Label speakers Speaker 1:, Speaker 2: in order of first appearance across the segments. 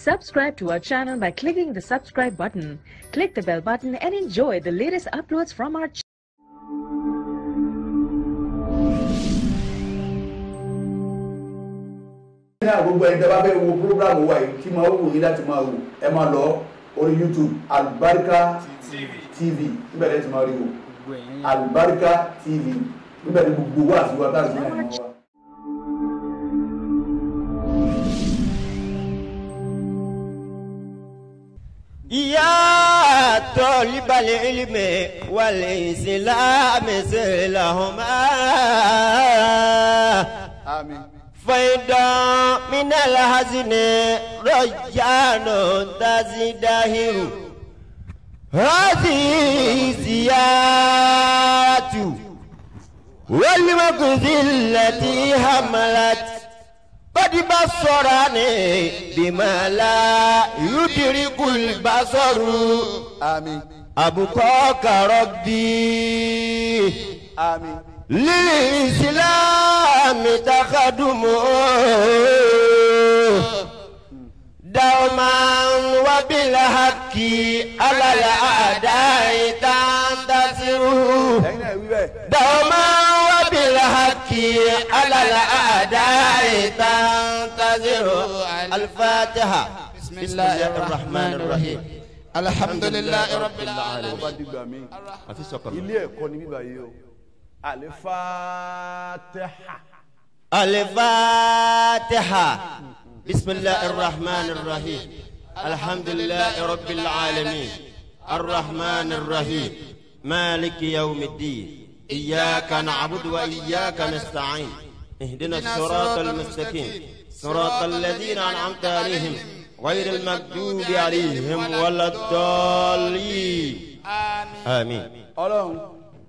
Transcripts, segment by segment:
Speaker 1: Subscribe to our channel by clicking the subscribe button. Click the bell button and enjoy the latest uploads from our channel.
Speaker 2: náà gbogbo ẹni tẹ́ bá fẹ́ wo programu wa yìí tí máa wù yín láti máa wò ẹ máa lọ orí youtube albarika tv níbẹ̀ lẹ́yìn tí máa rí wò albarika tv níbẹ̀ ní gbogbo wa àti wa táàsì náà ni wọ́n wá.
Speaker 3: يا طالب العلم والإسلام سلهما
Speaker 2: àmín.
Speaker 3: فيدا من الحزن رجان تزدهر هذه زيارة والمكذ التي حملت قد بصرني بما لا يدرك البصر
Speaker 2: àmín.
Speaker 3: أبقاك ربي
Speaker 2: àmín.
Speaker 3: للإسلام تخدم دوما وبالحق على الأعداء تنتصر
Speaker 2: ẹ̀yin náà wí bẹ́ẹ̀.
Speaker 3: دوما وبالحق على الأعداء تنتصر الفاتحة بسم الله الرحمن الرحيم
Speaker 4: الحمد لله رب
Speaker 2: tó
Speaker 4: العالمين
Speaker 2: bá dìgbà mí
Speaker 3: في سكر
Speaker 2: ilé ẹ̀kọ́ ni bíbá yìí o alifatiha.
Speaker 3: الفاتحة بسم الله الرحمن الرحيم الحمد لله رب العالمين الرحمن الرحيم مالك يوم الدين إياك نعبد وإياك نستعين اهدنا الصراط المستقيم صراط الذين أنعمت عليهم غير المكذوب عليهم ولا الضالين آمين
Speaker 2: ọlọ́run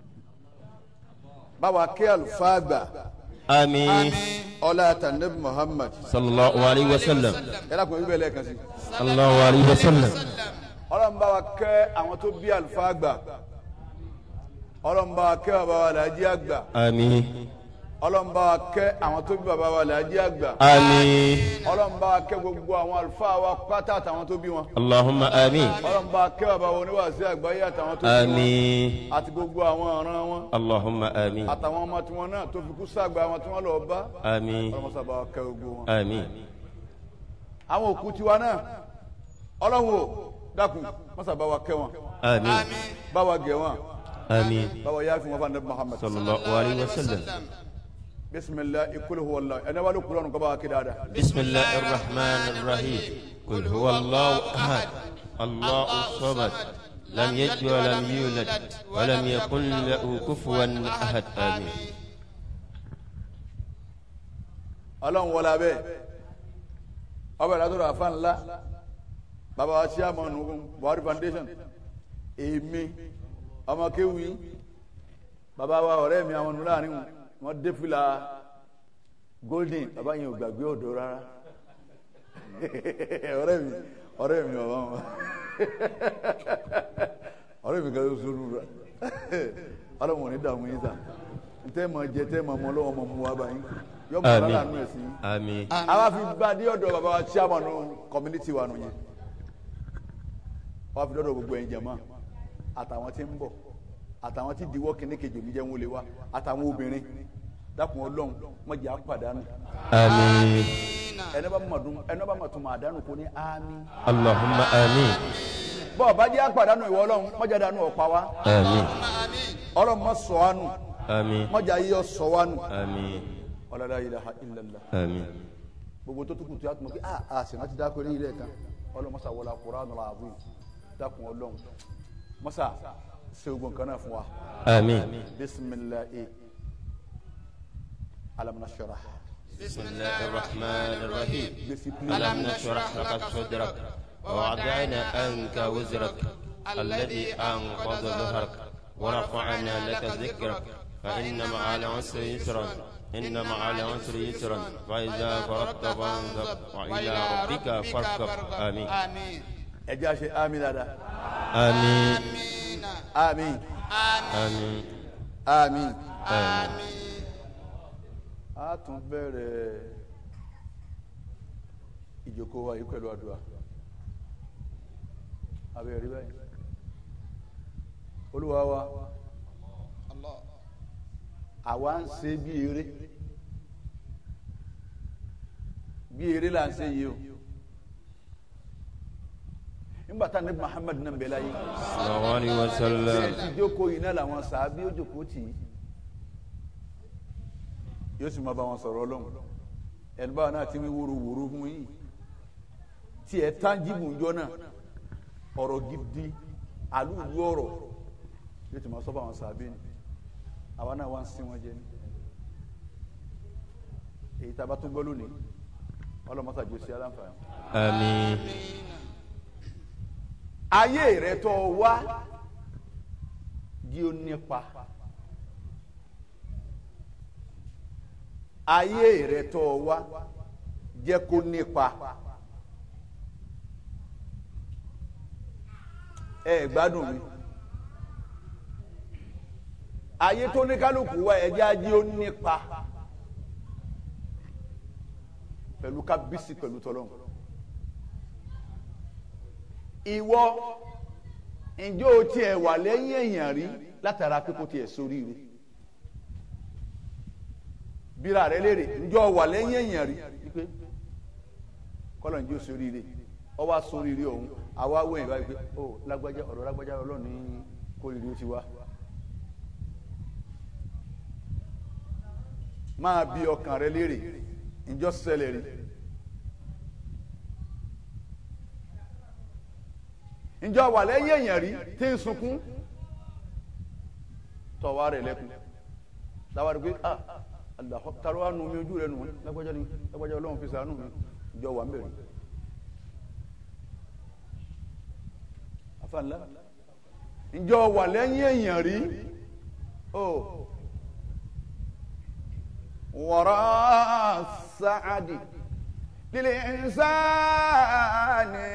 Speaker 2: báwa kí àlùfáà gbà
Speaker 3: آمين
Speaker 2: ọlá tànẹ́bù muhammad
Speaker 3: صلى الله عليه وسلم
Speaker 2: ẹ dákun ẹ bíbẹ̀ lẹ́ẹ̀kan sí.
Speaker 3: صلى الله عليه وسلم
Speaker 2: ọlọ́run báwa kẹ́ àwọn tó bí àlùfáà gbà ọlọ́run báwa kẹ́ bàbá wa làájí àgbà
Speaker 3: آمين
Speaker 2: ọlọ́run báwa kẹ́ àwọn tó bí bàbá wa làájí àgbà
Speaker 3: آمين
Speaker 2: ọlọ́run báwa kẹ́ gbogbo àwọn àlùfáà wa pátá àtàwọn tó bí wọn
Speaker 3: اللهم آمين
Speaker 2: ọlọ́run báwa kẹ́ bàbá wa oníwàásí àgbáyé àtàwọn tó bí wọn
Speaker 3: آمين
Speaker 2: àti gbogbo àwọn ọ̀ràn wọn
Speaker 3: اللهم آمين
Speaker 2: àtàwọn ọmọ tiwọn náà tó fi kú sàgbà wọn tí wọ́n lọ bá
Speaker 3: آمين
Speaker 2: ọlọ́run sábà wa kẹ́ gbogbo wọn.
Speaker 3: آمين
Speaker 2: àwọn òkú tiwa náà ọlọ́run o dákun mọ́sá bá wa kẹ́ wọn
Speaker 3: آمين
Speaker 2: bá wa gẹ̀ wọn
Speaker 3: آمين
Speaker 2: bá wa yáfi wọn fún anabi muhammad
Speaker 3: صلى الله عليه وسلم
Speaker 2: bisimilahi ikulu huwa allah ẹni wàá lókùrọ̀ nù kọ́ bá wa kí dáadáa.
Speaker 3: بسم الله الرحمن الرحيم قل هو الله أحد الله الصمد لم يلد ولم يولد ولم يكن له كفوا أحد آمين
Speaker 2: ọlọ́run wọlé abẹ́ ọbẹ̀ látọ̀rọ̀ àfa ńlá bàbá wa ṣí àmọ́ nù buhari foundation èmi ọmọ kéwì bàbá wa ọ̀rẹ́ mi àwọn nù láàrin wọn wọn dé fìlà golden bàbá yẹn ò gbàgbé ọ̀dọ́ rárá ọ̀rẹ́ mi ọ̀rẹ́ mi bàbá wọn ọ̀rẹ́ mi kan ló sọ lura ọlọ́run ò ní dààmú yín sà ntẹ́ mọ̀ jẹ tẹ́ mọ̀ mọ́ lọ́wọ́ mọ̀ mú wa báyìí yọ mọ̀
Speaker 3: آمين
Speaker 2: lọ́la nù ẹ̀sìn yín
Speaker 3: آمين
Speaker 2: àwa fi gba dé ọ̀dọ̀ bàbá wa chairman community wa nù yẹn wọ́n fi dọ́dọ̀ gbogbo ẹ̀yin jẹ̀mọ́ àtàwọn tí ń bọ̀ àtàwọn tí diwọ́ kíní kejì òní jẹ́ wọn lè wá àtàwọn obìnrin dákun ọlọ́run wọ́n jẹ́ àpàdánù
Speaker 3: آمين
Speaker 2: ẹni bá mọ̀ dùn ẹni bá mọ̀ tún mọ̀ àdánù kò ní àmì
Speaker 3: اللهم آمين
Speaker 2: bọ́ọ̀ bá jẹ́ àpàdánù ìwọ ọlọ́run mọ́jà dánù ọ̀pá wa
Speaker 3: آمين
Speaker 2: ọlọ́run mọ́ sọ wá nù
Speaker 3: آمين
Speaker 2: mọ́jà yíyọ sọ wá nù
Speaker 3: آمين
Speaker 2: ọlọ́dà ilaha illallah
Speaker 3: آمين
Speaker 2: gbogbo tó tukùtù yà tó mọ̀ kí a a sì rántí dákọ̀ ní ilé ẹ̀ka ọlọ́run mọ́sá wọlé Qur'an al-azim dákun ọlọ́run mọ́sá ṣe ogun kan náà fún wa
Speaker 3: آمين
Speaker 2: bisimilahi alam nashrah
Speaker 3: بسم الله الرحمن الرحيم
Speaker 2: gbèsè
Speaker 3: ألم نشرح لك صدرك ووضعنا عنك وزرك الذي أنقض ظهرك ورفعنا لك ذكرك فإن مع العسر يسرا إن مع العسر يسرا فإذا فرغت فانصب وإلى ربك فاركب آمين
Speaker 4: آمين
Speaker 2: ẹ jẹ́ àṣẹ àmì dáadáa
Speaker 3: آمين
Speaker 2: àmì
Speaker 3: آمين
Speaker 2: àmì
Speaker 3: آمين
Speaker 2: a tún bẹ̀rẹ̀ ìjókòó wa yìí pẹ̀lú àdúrà abẹ́rẹ́ rí báyìí olúwa wa
Speaker 4: Allah.
Speaker 2: àwa ń ṣe bí eré bí eré là ń ṣe yìí o nígbà tá ní Muhammad náà bẹ láyé
Speaker 3: sallallahu alaihi wasallam
Speaker 2: ti jókòó yìí náà làwọn sàábí ó jókòó tì í yóò sì máa bá wọn sọ̀rọ̀ ọlọ́run ẹni báwa náà ti ń wúru wúru fún yìí tí ẹ tánjìbù ń jọ náà ọ̀rọ̀ gidi àlùlù ọ̀rọ̀ yóò ti máa sọ fún àwọn sàábí ni àwa náà wá ń sin wọn jẹ ní èyí tá a bá tún gbọ́ lónìí ọlọ́mọ́sàgbé sí aláǹfààní
Speaker 3: àmín
Speaker 2: ayé rẹ tó wá jí ó nípa ayé rẹ tó wá jẹ́ kó nípa ẹ gbádùn mi ayé tó ní kálukú wá ẹjẹ ajé ó nípa pẹ̀lú kábísì pẹ̀lú tọlọ́run ìwọ ǹjẹ́ o tiẹ̀ wà lẹ́yìn èèyàn rí látara pé kò tiẹ̀ sórí rí bíra rẹ léèrè ǹjẹ́ o wà lẹ́yìn èèyàn rí wípé kọ́lọ̀ ǹjẹ́ o sórí rí ọ wá sórí rí ọ̀hún àwa wọ ìwà wípé ó lágbájá ọ̀rọ̀ lágbájá ọlọ́run ní kórìírí ó ti wá. máa bi ọkàn rẹ léèrè ǹjọ́ ṣẹlẹ̀ rí. ǹjọ́ wà lẹ́yìn èèyàn rí tí ń sunkún tọ̀wá rẹ̀ lẹ́kùn láwa rí pé ah àlàkọ́ tàró wà nù mí ojú rẹ̀ nù lágbájá ni lágbájá ọlọ́run fi sàánù mi ǹjọ́ wà ń bẹ̀rẹ̀ àfàǹlá ǹjọ́ wà lẹ́yìn èèyàn rí o wọ̀rọ̀ sáàdì lílẹ̀ ìsáàní.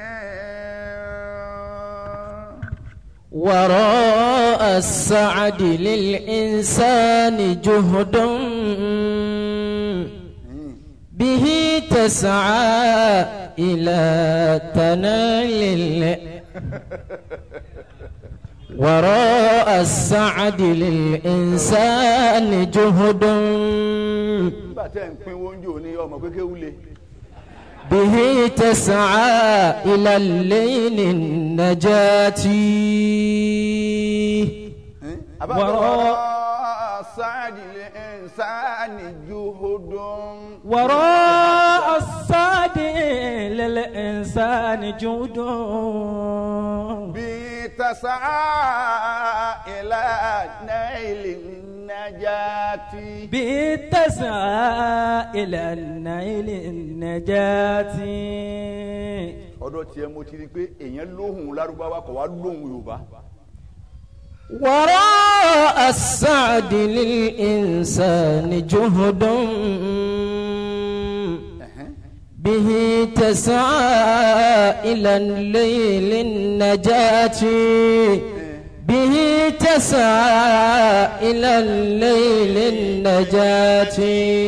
Speaker 5: وراء السعد للإنسان جهد به تسعى إلى تنال ال- وراء السعد للإنسان جهد
Speaker 2: nígbà tẹ́ ń pín oúnjẹ òní ọmọ pé kéwú le
Speaker 5: به تسعى إلى الليل النجاة
Speaker 2: وراء سعد الإنسان جهد
Speaker 6: وراء الصاد للإنسان جود
Speaker 2: بتسعى إلى نيل النجاة
Speaker 6: بتسعى إلى النيل النجاة
Speaker 2: ọ̀dọ̀ tiẹ̀ mo ti rí i pé èèyàn lóhùn lárúbáwá kò wá lóhùn yorùbá
Speaker 5: وراء السعد للإنسان جهد به تسعى إلى الليل النجاة به تسعى إلى الليل النجاة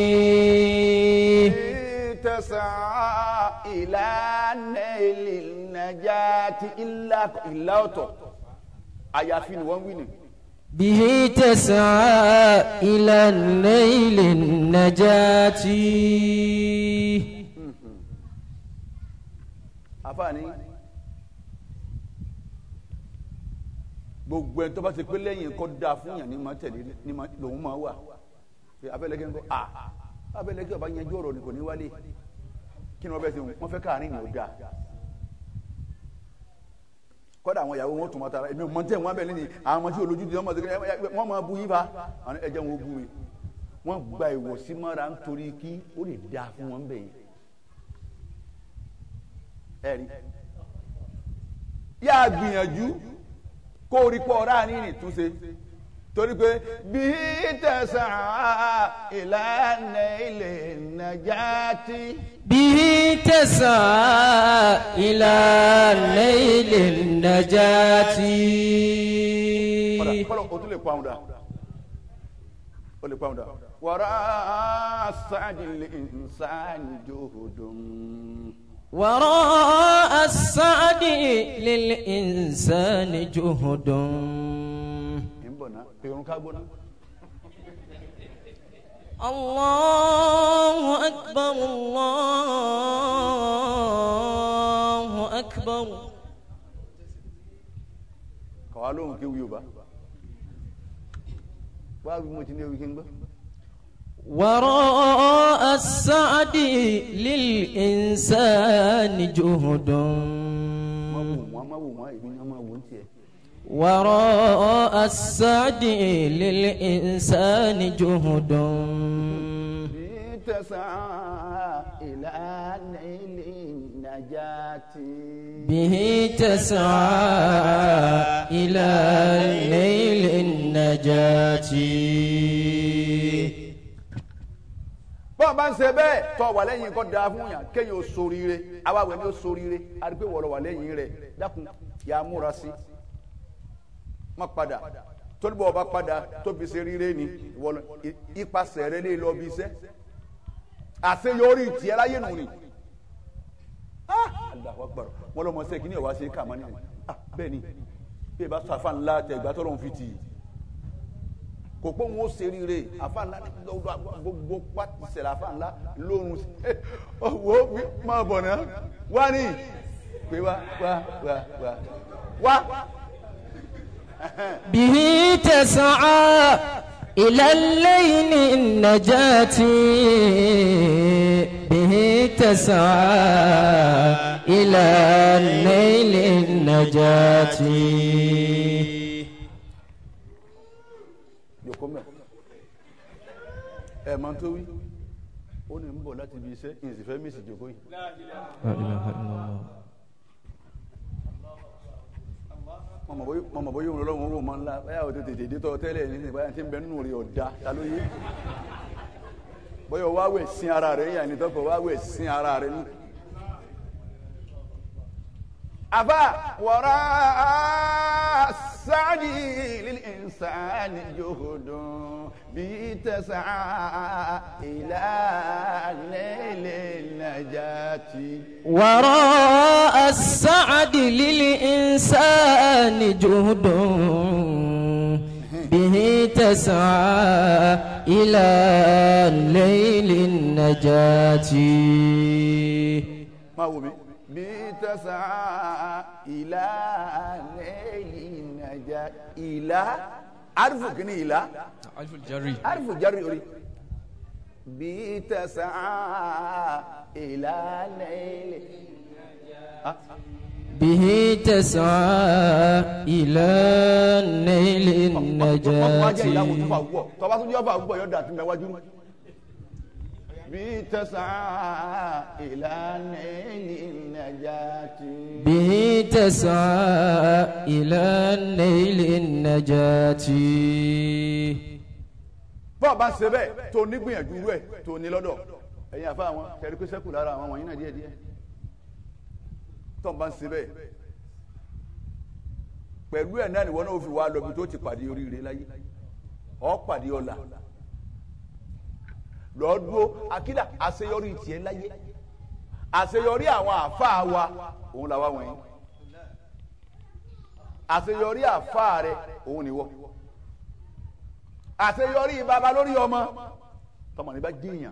Speaker 2: تسعى إلى نيل النجاة إلا إلا ọ̀tọ̀ àyàfi ni wọ́n wí ni.
Speaker 5: به تسعى إلى الليل النجاة
Speaker 2: àfààní gbogbo ẹni tó bá ti pé lẹ́yìn kọ́ da fún yàn ní ma tẹ̀lé ní ma lòun máa wà pé abẹ́lẹ́gẹ́ ń kọ́ à abẹ́lẹ́gẹ́ ọba yanjú ọ̀rọ̀ ni kò ní wálé kí ni wọ́n bẹ́ẹ̀ ti wọ́n fẹ́ káàrin ní o da kọ́dà àwọn ìyàwó wọn tún máa tara èmi ò mọ tẹ́ wọn abẹ́lẹ́ ni àwọn ọmọ tí olójú ti wọ́n máa tẹ́lẹ̀ wọ́n máa bu yín fa àwọn ẹ̀jẹ̀ wọn ó bu mi wọ́n gba ìwọ̀sí mọ́ra nítorí kí ó lè da fún wọn bẹ́ẹ̀ ẹ̀rí yá gbìyànjú kó o rí pọ̀ ọ̀rá ní ìtúnṣe torí pé bí tẹ̀sán ìlànà ilẹ̀ nàjàtì
Speaker 5: به تسعى إلى الليل النجاة
Speaker 2: kọ́lọ̀ kọ́lọ̀ o tún lè pa òun dà o lè pa òun dà وراء السعد الإنسان جهد
Speaker 5: وراء السعد للإنسان جهد
Speaker 2: إنبنا بيرون كابونا
Speaker 5: الله أكبر الله أكبر
Speaker 2: قالوا كيو يوبا بابي موتيني ويكينغ
Speaker 5: وراء السعد للإنسان جهد
Speaker 2: ما وو ما وو ما إبن ما وو نتيه
Speaker 5: وراء السعد للإنسان جهد
Speaker 2: تسعى إلى نيل النجاة
Speaker 5: به تسعى إلى نيل النجاة
Speaker 2: bọ́ọ̀ bá ń ṣe bẹ́ẹ̀ tọ́ wà lẹ́yìn kọ́ da fún yàn kéèyàn ó soríire awáwẹ̀ ni ó soríire àdúgbò wọ̀rọ̀ wà lẹ́yìn rẹ̀ dákun yà á múra sí má padà tóníbọ̀ ọba padà tóbi ṣe ríire ni wọlọ ipasẹ̀ rẹ lè lọ bí iṣẹ́ àṣeyọrí tiẹ̀ láyé nù ni Allahu Akbar wọn lọ mọ sẹ kí ni ọba ṣe kà mọ nínú bẹ́ẹ̀ ni bí ẹ bá sọ àfa ńlá tẹ ìgbà tó lọ́n fi tì í kò pé òun ó ṣe rire àfa ńlá ní gbogbo gbogbo pàtì ṣẹlẹ̀ àfa ńlá lórun owó máa bọ̀ náà wá ní pé wá wá wá wá wá.
Speaker 5: به تسعى إلى الليل النجاة به تسعى إلى الليل النجاة
Speaker 2: yòókù mẹ ẹ máa tó wí ó ní ń bọ̀ láti ibi iṣẹ́ ìsìfẹ́ mísì jòkó yìí. mọ̀mọ̀ bóyá òun lọ́wọ́ wò máa ń la báyà ó tètè dé tọ́ tẹ́lẹ̀ ní ìsìn báyà tí ń bẹ nínú rẹ̀ ọ̀dà ta ló yé bóyá wá wẹ̀ sin ara rẹ̀ yàn ní tọ́kọ̀ wá wẹ̀ sin ara rẹ̀ nù. àbá wọ̀rọ̀ sáàdì lílìnsán jòhùdùn bí tẹ̀sán ìlànà ilé nàjàtì.
Speaker 5: وراء السعد للإنسان جهد به تسعى إلى الليل النجاة
Speaker 2: máa wò mí. bí tẹ̀sán ìlà lẹ́yìn nàjà ìlà arifu kìíní ìlà
Speaker 7: alif jari
Speaker 2: arifu jari orí. bí tẹ̀sán ìlà lẹ́yìn.
Speaker 5: به تسعى إلى الليل
Speaker 2: ọkùnrin ajá ìlà wò tó fà
Speaker 5: النجاة
Speaker 2: wúwọ̀ tọ́ba tó jẹ́ fà wúwọ̀ yóò dà tí mẹ́wájú. bí tẹ̀sán ìlà lẹ́yìn nàjà tì.
Speaker 5: به تسعى إلى الليل النجاة
Speaker 2: bọ́ọ̀ bá ń ṣe bẹ́ẹ̀ tó nígbìyànjú rẹ̀ tó ní lọ́dọ̀ ẹ̀yin àfa àwọn kẹrí pé sẹ́kù lára àwọn wọ̀nyí náà díẹ̀ díẹ̀ tó ń bá ń ṣe bẹ́ẹ̀ pẹ̀lú ẹ̀ náà nìwọ náà ó fi wá lọ bí tó ti pàdé oríire láyé ọ́ pàdé ọ̀la lọ́ọ́ dúró akídà àṣeyọrí tiẹ̀ láyé àṣeyọrí àwọn àfa wa òun làwa wọ̀nyí àṣeyọrí àfa rẹ òun nìwọ àṣeyọrí baba lórí ọmọ tọmọ ní bá jíyàn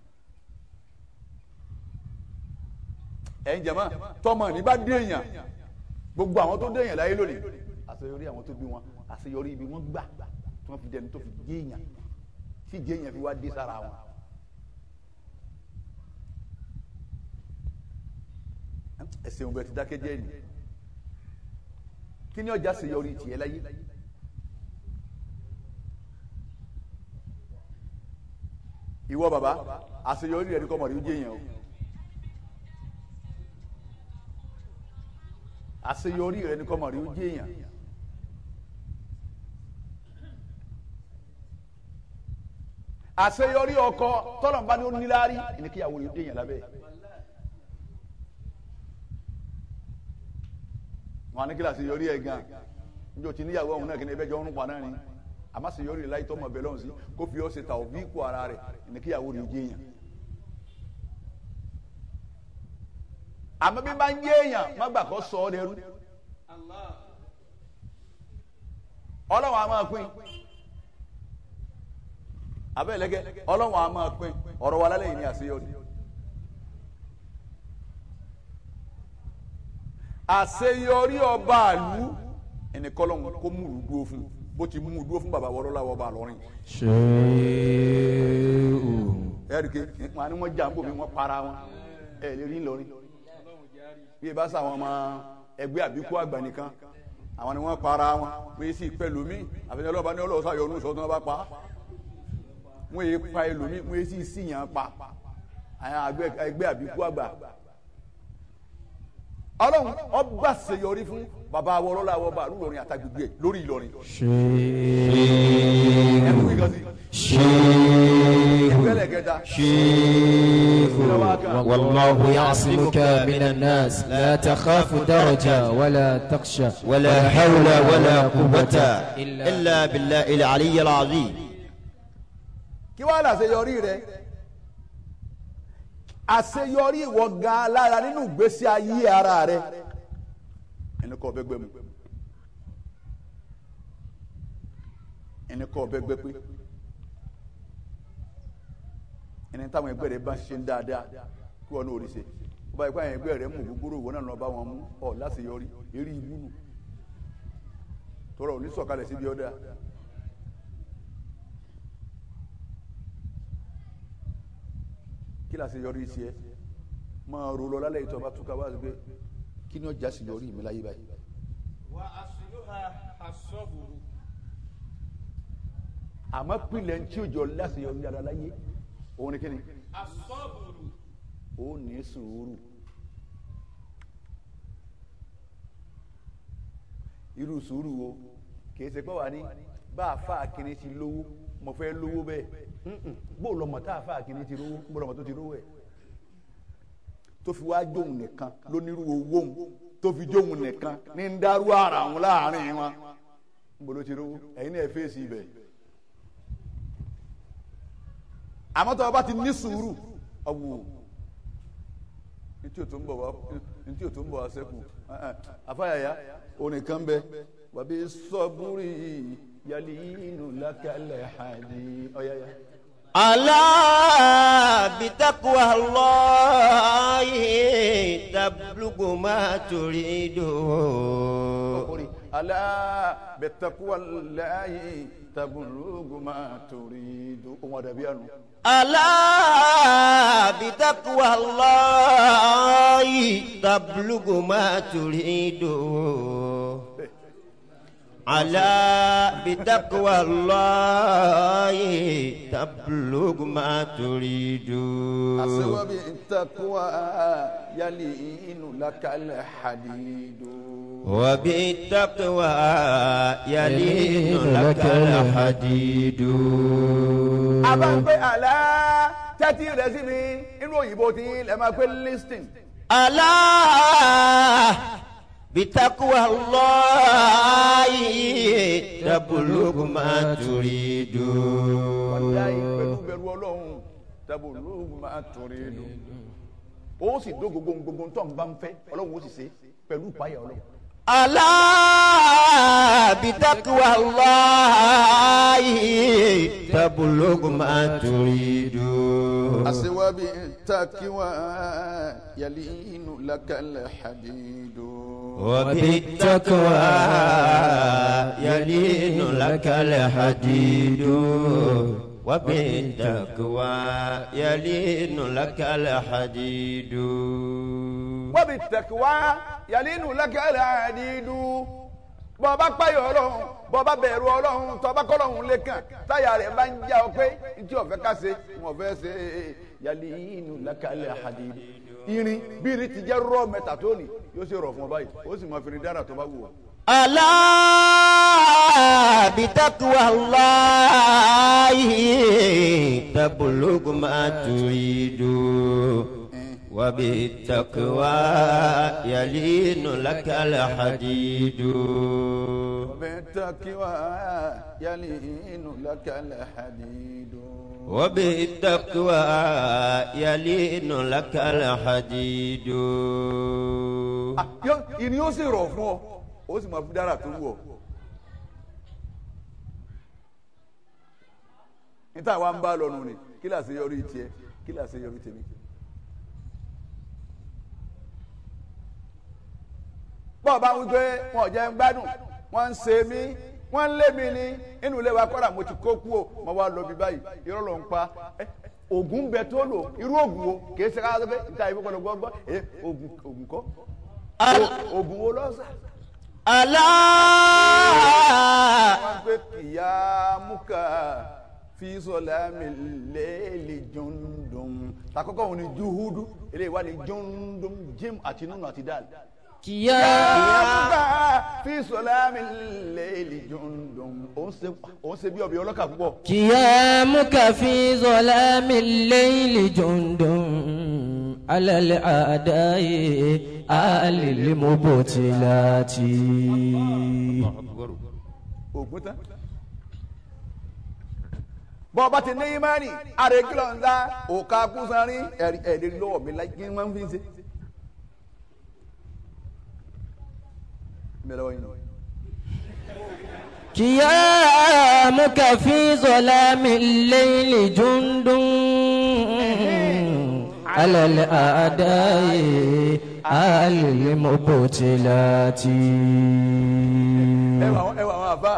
Speaker 2: ẹ̀yin jẹ̀mọ́ tọmọ ní bá déèyàn gbogbo àwọn tó déèyàn láyé lónìí àṣeyọrí àwọn tó bí wọn àṣeyọrí ibi wọn gbà tí wọn fi dẹni tó fi jíyàn tí jíyàn fi wá dé sára wọn. ẹsẹ̀ òun bẹ ti dákẹ́ jẹ́ ni kí ni ọjà àṣeyọrí tiẹ̀ láyé. ìwọ baba àṣeyọrí rẹ ní kọ́ mọ̀rí ó jẹ́ yẹn o àṣeyọrí rẹ ní kọ́ mọ̀rí ó jẹ́ yẹn àṣeyọrí ọkọ tọ́lọ̀mbá ni ó níláárí ní kíyàwó rẹ ó jẹ́ yẹn lábẹ́ wọn ní kí làṣeyọrí ẹ̀ gan níjọ́ tí níyàwó ọ̀hún náà kí ni ẹbẹ́ jọ ń pa náà ni àmọ́ àṣeyọrí láyé tọ́mọ bẹ́ẹ̀ lọ́hùn sí kó fi ọ́ ṣe ta òbí kó ara rẹ̀ ní kíyàwó rẹ̀ jẹ́ èèyàn. àmọ́ bí bá ń jẹ́ èèyàn má gbà kó sọ ọ́ dẹrú. ọlọ́run a máa pín abẹ́lẹ́gẹ́ ọlọ́run a máa pín ọ̀rọ̀ wa lálẹ́ yìí ní àṣeyọrí. àṣeyọrí ọba àlú ẹni kọ́lọ́hún kó mú ìlú dúró fún bó ti mú ìlú dúró fún bàbá wọlọ́lá ọba àlọ́rin.
Speaker 5: ṣéwù.
Speaker 2: ẹ̀ríkẹ́ wọn ni wọ́n jà ń bò mí wọ́n para wọn ẹ̀ lè rí ńlọrin bí ẹ bá sọ àwọn ọmọ ẹgbẹ́ àbíkú àgbà nìkan àwọn ni wọ́n para wọn wọ́n yé sí pẹ̀lú mi àfẹnẹ́ ọlọ́ba ní ọlọ́ọ̀sá yọ ọdún sọ́tún ọba pa wọ́n yé pa ẹlòmí wọ́n yé sí síyàn pa àwọn ẹgbẹ́ àbíkú àgbà ọlọ́run ọba ṣèyọrí fún bàbá wọlọ́lá ọba àlùlọrin àtàgbègbè lórí Ìlọrin ẹkú kíkan sí ìpínlẹ̀ kẹta
Speaker 5: والله يعصمك من الناس لا تخاف درجة ولا تخشى
Speaker 3: ولا حول ولا قوة
Speaker 5: إلا-
Speaker 3: إلا بالله العلي العظيم
Speaker 2: kí wàá làṣeyọrí rẹ àṣeyọrí ìwọ gan lára nínú ìgbésí ayé ara rẹ ẹni kọ́ ọbẹ̀ gbẹ mu ẹni kọ́ ọbẹ̀ gbẹ pé ẹni táwọn ẹgbẹ́ rẹ bá ṣe ń dáadáa kí wọn náà rí ṣe ó bá yẹ kó àwọn ẹgbẹ́ rẹ mú gbogbo ìwọ náà lọ bá wọn mú ọ láṣeyọrí eré ibú nù tọrọ òní sọ̀kalẹ̀ síbi ọdẹ kí la ṣe yọrí sí ẹ máa ro lọ lálẹ́ ìtọ́ bá túká wá sí pé kí ni ọjà sì yọrí mi láyé báyìí. àmọ́ pilẹ̀ ń tí ò jọ láti yọrí dáadáa láyé òun ni kí ni. ó ní sùúrù. irú sùúrù wo kì í ṣe pé wà ní bá a fa akínní ti lówó mo fẹ́ lówó bẹ́ẹ̀ Mm-mm. bó o lọmọ tá a fa akínní ti lówó bó o lọmọ tó ti lówó ẹ̀ tó fi wá jóun nìkan lónírú owó òun tó fi jóun nìkan ní ń dárú ara òun láàrin wọn ń bolo ti lówó ẹ̀yin náà fèsì ibẹ̀ àmọ́ tó o bá ti ní sùúrù ọ̀wù ntí o tó ń bọ̀ wá ntí o tó ń bọ̀ wá sẹ́kù afáyàyà onìkan bẹ wàbí sọ́búrì yàlí inú lákàlẹ̀ hàní ọ̀yàyà.
Speaker 3: ألا بتقوى الله تبلغ ما تريد
Speaker 2: orí alá bẹ̀tẹ̀kúwà láàyè tabulugu máa torí du ohun àdàbí àná.
Speaker 3: ألا بتقوى الله تبلغ ما تريد على بتقوى الله تبلغ ما تريد
Speaker 2: àṣewábi ìtàkùwà yàlí inú lákàlẹ̀ hàdídù.
Speaker 3: وبالتقوى يلين لك الحديد
Speaker 2: abáńpẹ́ àlá tẹ́tí rẹ̀ sí mi inú òyìnbó tí ẹ máa pẹ́ listing.
Speaker 3: ألا بتقوى الله تبلغ ما تريد
Speaker 2: wàláyé pẹ̀lú bẹ̀rù ọlọ́run tabulugu máa torí du. ó sì dó gbogbo gbogbo tó ń bá ń fẹ́ ọlọ́run ó sì ṣe pẹ̀lú ìpáyà ọlọ́run.
Speaker 3: ألا بتقوى الله تبلغ ما تريد
Speaker 2: àṣewábi takiwa yàlí inú lákàlẹ̀ hadidu.
Speaker 3: وبالتقوى يلين لك الحديد وبالتقوى يلين لك الحديد
Speaker 2: wọ́n bí tẹ̀kíwá yàlí inú lákàlẹ̀ hadidu. bọ́ọ̀bá páyọ̀ ọlọ́run bọ́ọ̀bá bẹ̀rù ọlọ́run tọ́ba kọ́lọ́run lẹ́kàn táyà rẹ̀ bá ń já ọ pé ntí ọ̀fẹ́ ká ṣe wọn fẹ́ ṣe yàlí inú lákàlẹ̀ hadidu. irin bí irin ti jẹ́ rọ́ mẹ́ta tó ní yóò ṣe rọ̀ fún ọ báyìí ó sì máa fi irin dára tó bá wù ọ́.
Speaker 3: ألا بتقوى الله تبلغ ما تريد وبالتقوى يلين لك الحديد
Speaker 2: بالتقوى يلين لك الحديد
Speaker 3: وبالتقوى يلين لك الحديد
Speaker 2: Ah, yó- ìní ó sì rọ̀ fún ọ ó sì máa fi dára tó wù ọ. níta wa ń bá lọ nù ni kí là ṣe yọrí tiẹ̀ kí là ṣe yọrí tèmi. bọ́ọ̀ bá wí pé wọn ò jẹ́ ń gbádùn wọ́n ń ṣe mí wọ́n ń lé mi ní inú ilé wa kọ́ra mo ti kó kú o mo wá lọ bí báyìí irọ́ ló ń pa ẹ́, oògùn bẹ tó lò irú oògùn wo kì í ṣe ká sọ pé níta ìfowópamọ́ gbọ́ gbọ́ ẹ oògùn oògùn kọ́ oògùn wo lọ́sà
Speaker 3: ألا
Speaker 2: wọ́n pé kìyà múkà fi sọlá mi léèlì jundum takọ́kọ́ wọn ni juhudu eléyìí wà ní jundum jim àti nunu àti dal.
Speaker 5: kíyà
Speaker 2: múkà fi sọlá mi léèlì jundum òun ṣe òun ṣe bí ọbẹ̀ ọlọ́kà púpọ̀.
Speaker 5: قيامك في ظلام الليل جند على الأعداء آل المبتلات
Speaker 2: ògùn tán. bọ́ ọba ti ní imáni àrègílọ̀ ńlá òkà kúsanrín ẹ̀rí lọ́wọ́ mi láì kí n máa ń fi ṣe. mẹ́lẹ́wọ́ yìí nù.
Speaker 5: قيامك في ظلام الليل جند على الأعداء آل المبتلات
Speaker 2: ẹ wà àwọn ẹ wà àwọn àfa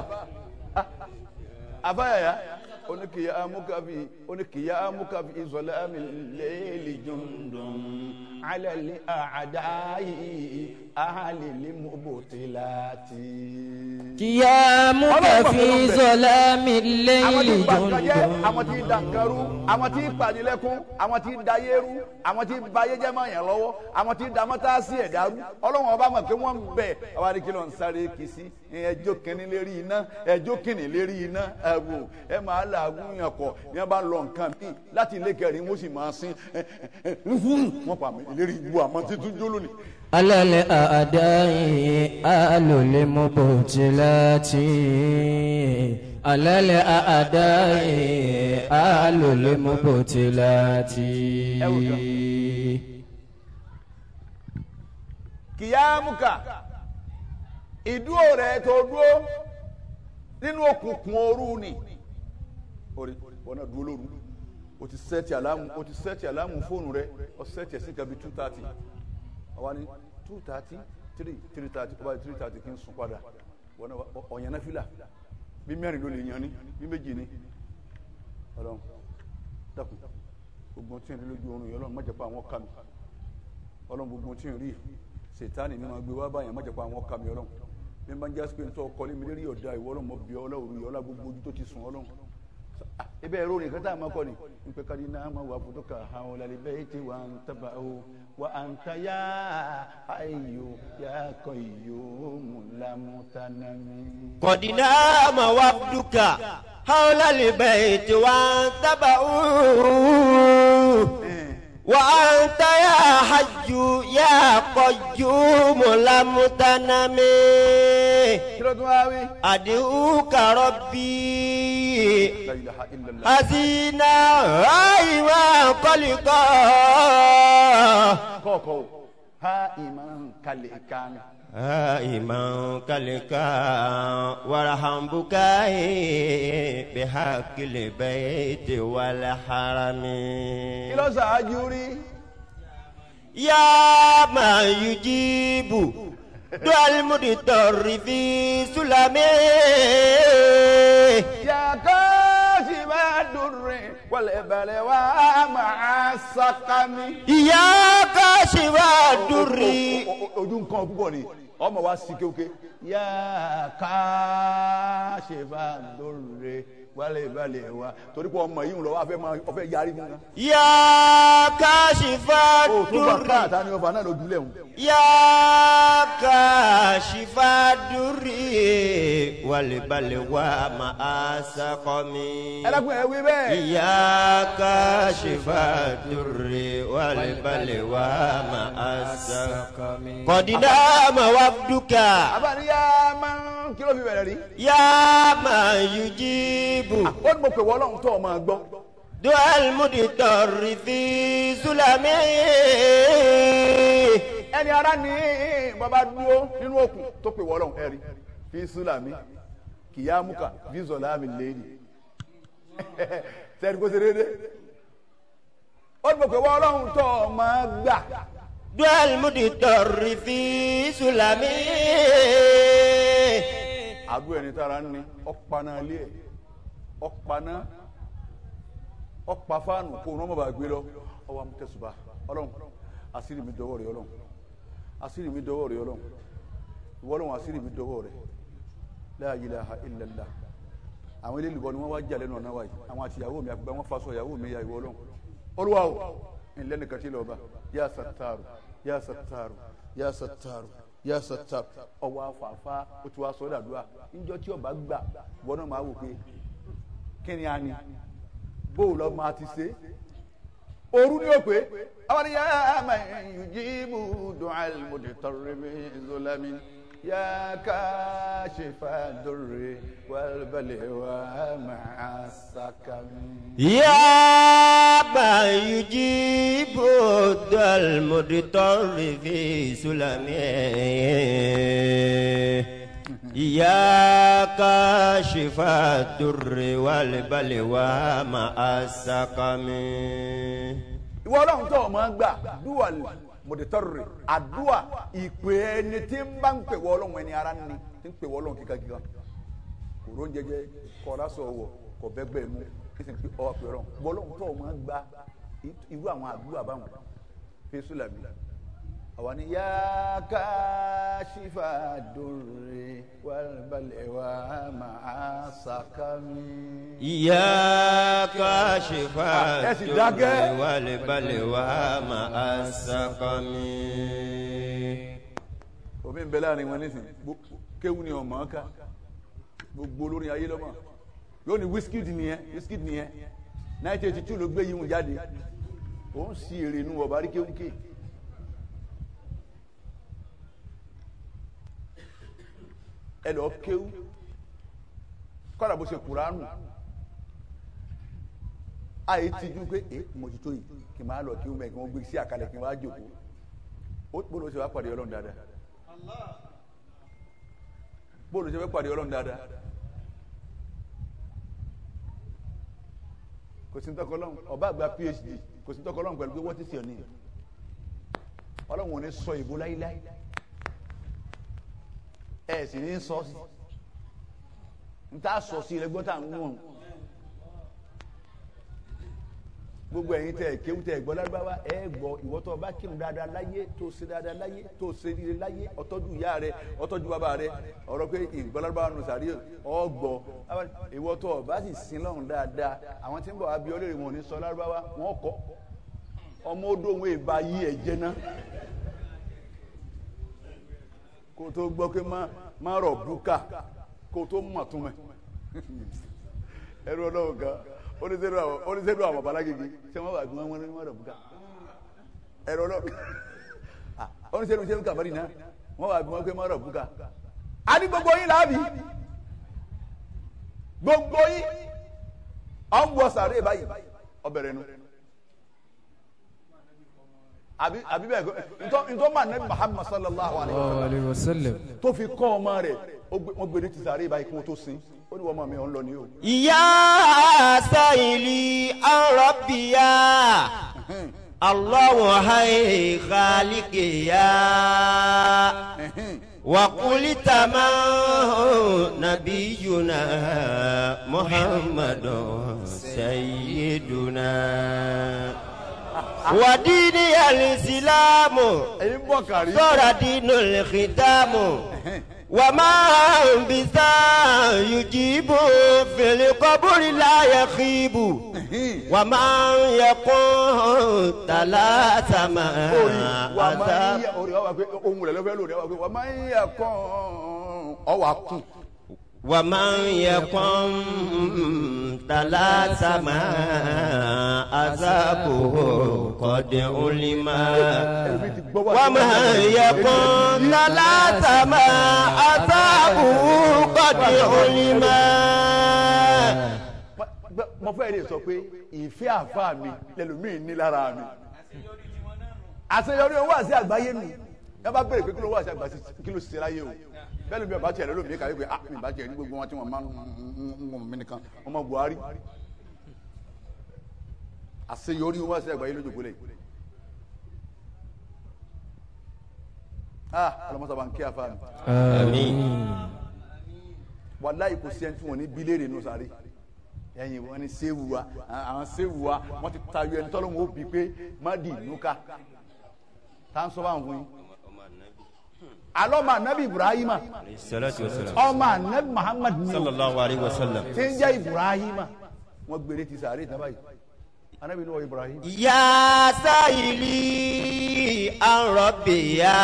Speaker 2: àfa yàyà oníkìyà amúkàfi oníkìyà amúkàfi ìsọlẹ àmì lẹ́ẹ̀lì jundun alẹ́lẹ́ àdáyé àhàlẹ́lẹ́ mọ́bòtìláti.
Speaker 5: قيامك في ظلام
Speaker 2: àwọn
Speaker 5: الليل
Speaker 2: tí gbàgbọ́jẹ́
Speaker 5: جند
Speaker 2: àwọn tí dànkẹ́rú àwọn tí pàdílẹ́kún àwọn tí dayérú àwọn tí bayéjẹ́ máa yàn lọ́wọ́ àwọn tí damọ́tàsí ẹ̀dárú ọlọ́run ọba mọ̀ pé wọ́n ń bẹ̀ àwọn adìkìlọ̀ ń sáré kì í sí ẹjọ́ kìnní lérí iná ẹjọ́ kìnní lérí iná ẹ̀wò ẹ máa làágùn yàn kọ̀ ní wọ́n bá lọ nǹkan míì láti ilé kẹrin wọ́n sì máa sin wọ́n pa mí lérí ibu àmọ́ títún jó lónìí.
Speaker 5: على الأعداء آل المبتلات على الأعداء آل المبتلات
Speaker 2: kìyàmùkà ìdúró rẹ tó dúró nínú òkùnkùn òru ni orí wọn náà dúró lóru o ti sẹ́ẹ̀tì àlámù o ti sẹ́ẹ̀tì àlámù fóònù rẹ o sẹ́ẹ̀tì ẹ̀sìn kan bíi two thirty àwa ni two thirty three three thirty ọba three thirty kí n sùn padà wọn náà ọ- ọ̀yàn náà fìlà bí mẹ́rin ló lè yan ni bí méjì ni ọlọ́run dákun gbogbo tí n rí lójú oorun yìí ọlọ́run má jẹ́ pa àwọn kàmi ọlọ́run gbogbo tí n rí sètáni ní ma gbé wá báyìí má jẹ́ pa àwọn kàmi ọlọ́run bí n bá ń jásí pé n tọ́ ọkọ lémi lérí ọ̀dà ìwọ ọlọ́run mọ bí ọlọ́run yìí ọlá gbogbo ojú tó ti sùn ọlọ́run Ah, ebe ẹ̀rọ nìkan tá a máa kọ́ ni n pẹ́ kárí náà máa wà fún tókà àwọn ọ̀làlẹ̀ bẹ́ẹ̀ tí wà ń tábà o wà á ń ta yá ayò yá kọ ìyó mùlámútánami.
Speaker 3: قد نام وفدك حول البيت وانتبهوا وأنت يا حج يا قيوم لم تنم
Speaker 2: kí ló tún wá wí.
Speaker 3: أدعوك ربي
Speaker 2: la ilaha illallah.
Speaker 3: حزينا أيوا قلقا
Speaker 2: kọ́ọ̀kọ́ o ha ìmọ̀ kalẹ̀ kan.
Speaker 3: هائما كلكا وارحم بكائي بحق البيت والحرم
Speaker 2: kí ló ṣáájú rí.
Speaker 3: يا من يجيب دعاء المضطر في سلمه
Speaker 2: يا كاشف الدر والبلوى مع السقم.
Speaker 3: يا كاشف الدر
Speaker 2: O- o- ojú nǹkan púpọ̀ ni ọmọ wa sí kéwké. yá káṣífà lóore wálé balẹ̀ wa torí pé ọmọ yìí ń lọ wá fẹ́ máa ọfẹ́ yarí fún wa.
Speaker 3: يا كاشف
Speaker 2: o tó bá
Speaker 3: الدر
Speaker 2: káàtá ni ọba náà ló dúlẹ̀ wọn.
Speaker 3: يا كاشف الدر والبلوى مع سقم
Speaker 2: ẹ dákun ẹ wí bẹ́ẹ̀.
Speaker 3: يا كاشف الدر والبلوى مع السقم قد نام وفدك
Speaker 2: abáni yá máa ń kí ló fi bẹ̀rẹ̀ rí.
Speaker 3: يا من يجيب
Speaker 2: ó ní mo pè wọ́n lọ́hùn tó o máa gbọ́.
Speaker 3: دعاء المضطر في ظلمه
Speaker 2: ẹni ara ní bàbá dúró nínú òkun tó pè wọ́n lọ́hùn ẹ̀rí fi súlàmì kìyàmùkà fi zọ̀lámì lẹ́yìn. sẹ́ni kó ṣe déédéé. ó ní mo pè wọ́n lọ́hùn tó o máa gbà.
Speaker 3: دعاء المضطر في ظلمه
Speaker 2: àdúrà ẹni tára ń ní ọ̀paná ilé ẹ̀ ọ̀paná ọ̀pá fáànù kó ọ̀nà ọmọba gbé lọ ọwọ́ amútẹ́sùbà ọlọ́run àṣírí mi dọwọ́ rẹ ọlọ́run àṣírí mi dọwọ́ rẹ ọlọ́run ìwọ ọlọ́run àṣírí mi dọwọ́ rẹ la ilaha illallah àwọn ilé ìlúbọ ni wọ́n wá jà lẹ́nu ọ̀nà wáyé àwọn àti ìyàwó mi àgbà wọn faṣọ ìyàwó mi ya ìwọ ọlọ́run olúwa o ìlẹ́nìkan tí lọ́ba yá sàtàrù yá sàtàrù yá sàtàrù yá sàtàrù ọwọ́ afáfá o ti wá sọ dàdúrà níjọ́ tí ọba gbà wọn náà máa wò pé kí ni a ní bóòlù lọ máa ti ṣe òru ni ó pé àwọn yà á máa yujibu du'al muditarribi zulami yà ká ṣe fàdúrè wàlbàlẹ̀wà máa ṣàkàmì.
Speaker 3: يا من يجيب الدعاء المضطر في سلمه يا كاشف الدر والبلوى مع السقم
Speaker 2: ìwọ ọlọ́run tó o máa gbà dúwà mọ̀dẹ́tọ́rì àdúà ìpè ẹni tí ń bá ń pè wọ́ ọlọ́run ẹni ara ní tí ń pè wọ́ ọlọ́run kíkakíka kò ró ń jẹjẹ kọ́ lásọ wọ̀ kò bẹ́gbẹ́ mú kí sì ń pè ọ́ pè ọlọ́run ìwọ ọlọ́run tó o máa gbà irú àwọn àdúrà báwọn fésù làbí àwa ni yá ká ṣífà dòrè wàlúbalẹ̀ wà máa ṣàkàmì.
Speaker 3: يا كاشف
Speaker 2: ẹ sì
Speaker 3: الدر
Speaker 2: dákẹ́.
Speaker 3: والبلوى مع السقم
Speaker 2: omi ń bẹ láàrin wọn nísìn Gbó- kéwù ni ọmọ ká gbogbo olórin ayé lọ́mọ yóò ní Wizkid nìyẹn Wizkid nìyẹn nineteen eighty two ló gbé yìí jáde òun sì èrè inú ọba rí kéwù ké ẹ lọ kéwù kọ́dà bó ṣe kùránù àyè tijú pé ẹ mo ti tó yìí kì í máa lọ kéwù mẹ́ kí wọ́n gbé sí àkàlẹ̀ kí wọ́n á jòkó ó bó ṣe wá pàdé ọlọ́run dáadáa bóòlù ṣe fẹ́ pàdé ọlọ́run dáadáa kò sí tọkọ ọlọ́run ọba àgbà phd kò sí tọkọ ọlọ́run pẹ̀lú pé wọ́n ti sè ọ ní ọlọ́run ò ní sọ ìbò láíláí ẹ sì ní sọ sí n ta sọ sí ẹgbọ́n tá à ń wọ̀n gbogbo ẹ̀yin tẹ kéwù tẹ gbọ́ lárúbáwá ẹ gbọ́ ìwọ tó bá kírun dáadáa láyé tó ṣe dáadáa láyé tó ṣe rere láyé ọtọ́jú ìyá rẹ ọtọ́jú bàbá rẹ ọ̀rọ̀ pé ìgbọ́ lárúbáwá nù sàrí ọgbọ́ ìwọ tó bá sì sin lọ́run dáadáa àwọn tí ń bọ̀ abiyọ́ lè wọn ò ní sọ lárúbáwá wọn kọ́ ọmọ odò òun èèbá yí ẹ̀ jẹ́ ná kó tó gbọ́ pé má má rọ̀ búkà kó tó mọ̀ tún mẹ́ ẹrú ọlọ́run kan oníṣẹ́lú àwọn oníṣẹ́lú àwọn babalágége ṣé wọ́n wà gbọ́n wọn ní wọ́n rẹ̀ bùkà ẹ̀rọ ọlọ́run ah oníṣẹ́lú ṣẹ́lú kàbárì náà wọ́n wà gbọ́n pé wọ́n rẹ̀ bùkà a ní gbogbo yín láàbì gbogbo yín à ń wọ sàárè báyìí ọbẹ̀rẹ̀ nu àbí àbí bẹ́ẹ̀ ntọ́ ntọ́ máa nẹ́bí Muhammad sallallahu alayhi wa sallam
Speaker 5: عليه وسلم
Speaker 2: tó fi kọ́ ọmọ rẹ̀ ó gbé- wọ́n gbé ní ti sàárè báyìí kí wọ́n tó sin ó ní wọ́n mọ̀ mi ò ń lọ ní o.
Speaker 3: يا سائلي عن ربي يا الله هي خالق يا وقل تمام نبينا محمد سيدنا ودين الإسلام
Speaker 2: ẹ̀yin bọ̀ kárí.
Speaker 3: صار دين الختام وما بذا يجيب في القبر لا يخيب وما يكون ثلاث ما
Speaker 2: orí wà máa ń
Speaker 3: عذاب
Speaker 2: yẹ orí ọwọ́ pé ohun rẹ̀ lọ́fẹ́ lórí ọwọ́ pé wà máa ń yẹ kàn ọwọ́ akùn
Speaker 3: ومن يكن ثلاث ما عذابه قد علم
Speaker 2: ẹbí ti gbọ́ wá
Speaker 3: ومن يكن ثلاث ما عذابه قد علم
Speaker 2: mo fẹ́ lè sọ pé ìfẹ́ àfa mi lẹ́lòmíì ní lára mi àṣeyọrí owó àti àgbáyé mi ẹ bá bèrè pé kí ló wà sí àgbáyé kí ló ṣe láyé o bẹ́ẹ̀ ló bí ọba tiẹ̀ lẹ́lòmíì kàwé pé ah mi bá tiẹ̀ ní gbogbo wọn tí wọ́n máa ń ń wọ̀n mí nìkan ọmọ Buhari àṣeyọrí owó àti àgbáyé lójú kúlẹ̀ ah ọlọmọsọba ń kí àfa mi
Speaker 3: آمين
Speaker 2: wàláyé kò sí ẹni tí wọn ní bíléèrè nù sáré ẹ̀yin wọn ni séwu wa àwọn séwu wa wọn ti tayọ ẹni tọ́lọ́ wọn ó bi pé má di nuka tá à ń sọ bá ń fún yín alọ́ ma anabi ibrahima
Speaker 3: الصلاة والسلام
Speaker 2: ọmọ anabi muhammad ni
Speaker 3: صلى
Speaker 2: o
Speaker 3: الله عليه وسلم
Speaker 2: tí ń jẹ́ ibrahima wọn gbére ti sáré tán báyìí anabi ní wọ ibrahima.
Speaker 3: يا سائلي عن ربي يا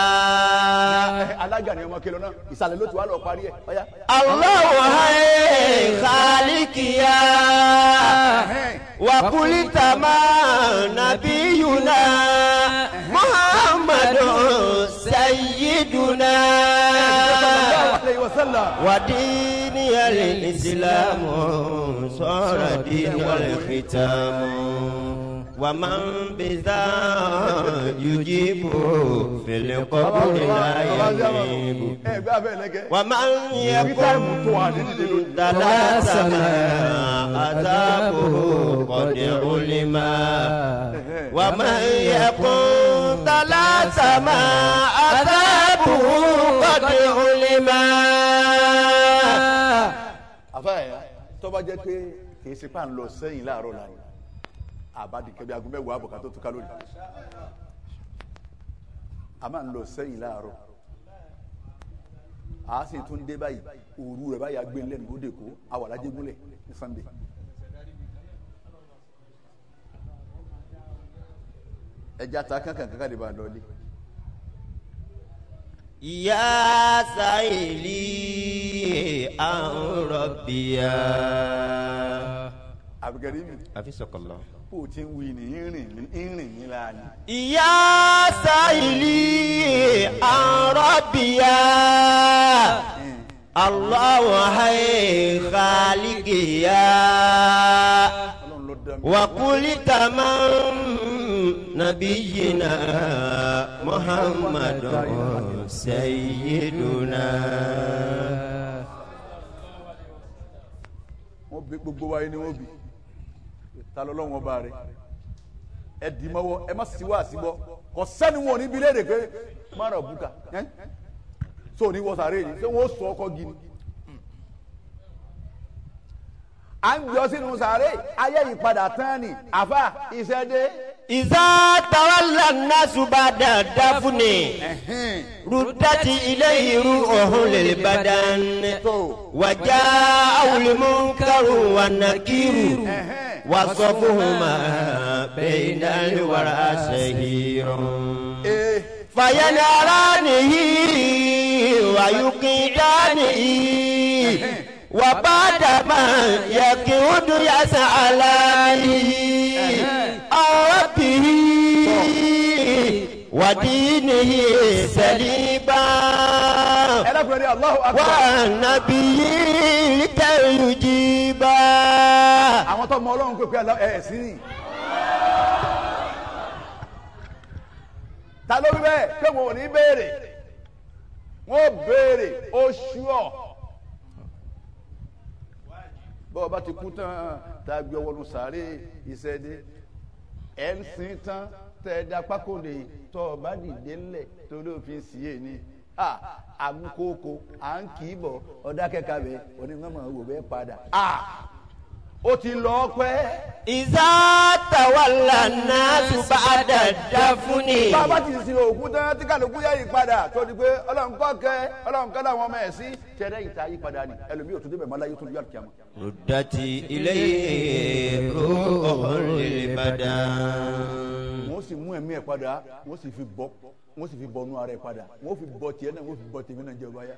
Speaker 2: alága ni ọmọ kẹlẹ náà ìsàlẹ̀ ló ti wá lọ parí ẹ̀ ọ̀ya.
Speaker 3: الله هي خالق يا وكل تمام نبينا محمد سيدنا
Speaker 2: alayhi wa sallam.
Speaker 3: وديني الإسلام صار دين الختام ومن بذا يجيب في القبر لا يجيب
Speaker 2: ẹ gbé abẹ́ lẹ́gẹ́.
Speaker 3: ومن يكن ثلاثنا عذابه قد علم ومن يكن ثلاثنا عذابه قد علم
Speaker 2: àfáàyà tó bá jẹ́ pé kì í ṣe pà ń lọ sẹ́yìn láàárọ̀ láàyè àbádì kẹbi aago mẹ́wàá àbọ̀ká tó túká lónìí a máa ń lọ sẹ́yìn láàárọ̀ a sì tún dé báyìí òru rẹ̀ báyìí agbé lẹ́nu ó dè kó awàlájẹ́ gúnlẹ̀ ní sunday ẹja ta kankan kankan lè ba lọ ilé
Speaker 3: يا سائلي عن ربي
Speaker 2: àbíkẹ́rì mi
Speaker 3: حفظك الله
Speaker 2: kó o ti ń wí ní ìrìn mi ìrìn mi láàánú.
Speaker 3: يا سائلي عن ربي الله هي خالقي
Speaker 2: ọlọ́run ló dá mi.
Speaker 3: وكل تمام نبينا محمد سيدنا
Speaker 2: wọ́n bí gbogbo wa yìí ni wọ́n bí ta ló lọ́wọ́ bá rẹ̀ ẹ dì mọ́wọ́ ẹ má sì wá síbọ̀ kò sẹ́ni wọn ò ní bi léèrè pé má rà bùkà ẹ́ tó ní wọ́n sàré yìí ṣé wọ́n sọ ọkọ gini. à ń jọ sínú sàré ayé ìpadà tán ni àfa ìṣẹ́dé.
Speaker 3: إذا تولى الناس بعد الدفن ردت إليه روحه للبدن وجاءه المنكر والنكير وصفهما بين الورى شهير فينارانه ويقيدانه وبعد ما يكود يسألانه عن ربه ودينه سليبا
Speaker 2: ẹ dákun ẹ ní Allahu Akbar.
Speaker 3: والنبي كي يجيبا
Speaker 2: àwọn tó mọ ọlọ́run pé pé ẹ ẹ̀ sí ni. ta ló wí bẹ́ẹ̀ pé wọn ò ní béèrè wọn ò béèrè ó ṣúọ̀. bọ́ọ̀ bá ti kú tán tá a gbé ọwọ́nu sàárè ìṣẹ́dé ẹ̀ ń sin tán tẹ́ ẹ dá pákòlè tọ́ ọ bá dìde ńlẹ̀ tó ló fi ń sí è ní. àmúkókò à ń kì í bọ̀ ọ̀dà kẹ́kà bẹ́ẹ̀ onímọ̀ wò bẹ́ẹ̀ padà. ó ti lọ pẹ́.
Speaker 3: إذا تولى الناس بعد الدفن
Speaker 2: bá a bá ti sin òkú tán tí kálukú yá ìpadà tó di pé ọlọ́run kọ́ kẹ́ ọlọ́run kọ́ làwọn ọmọ ẹ̀ sí tẹ̀lé ìta yípadà ni ẹlòmíì ò tún débẹ̀ mọ́ láyé tó yọ àkíyàmọ́.
Speaker 3: ردت إليه روح للبدن
Speaker 2: wọ́n sì mú ẹ̀mí ẹ̀ padà wọ́n sì fi bọ́ wọ́n sì fi bọ́nú ara ẹ̀ padà wọ́n fi bọ́ tiẹ̀ náà wọ́n fi bọ́ tèmi náà jẹ́ ọba yá.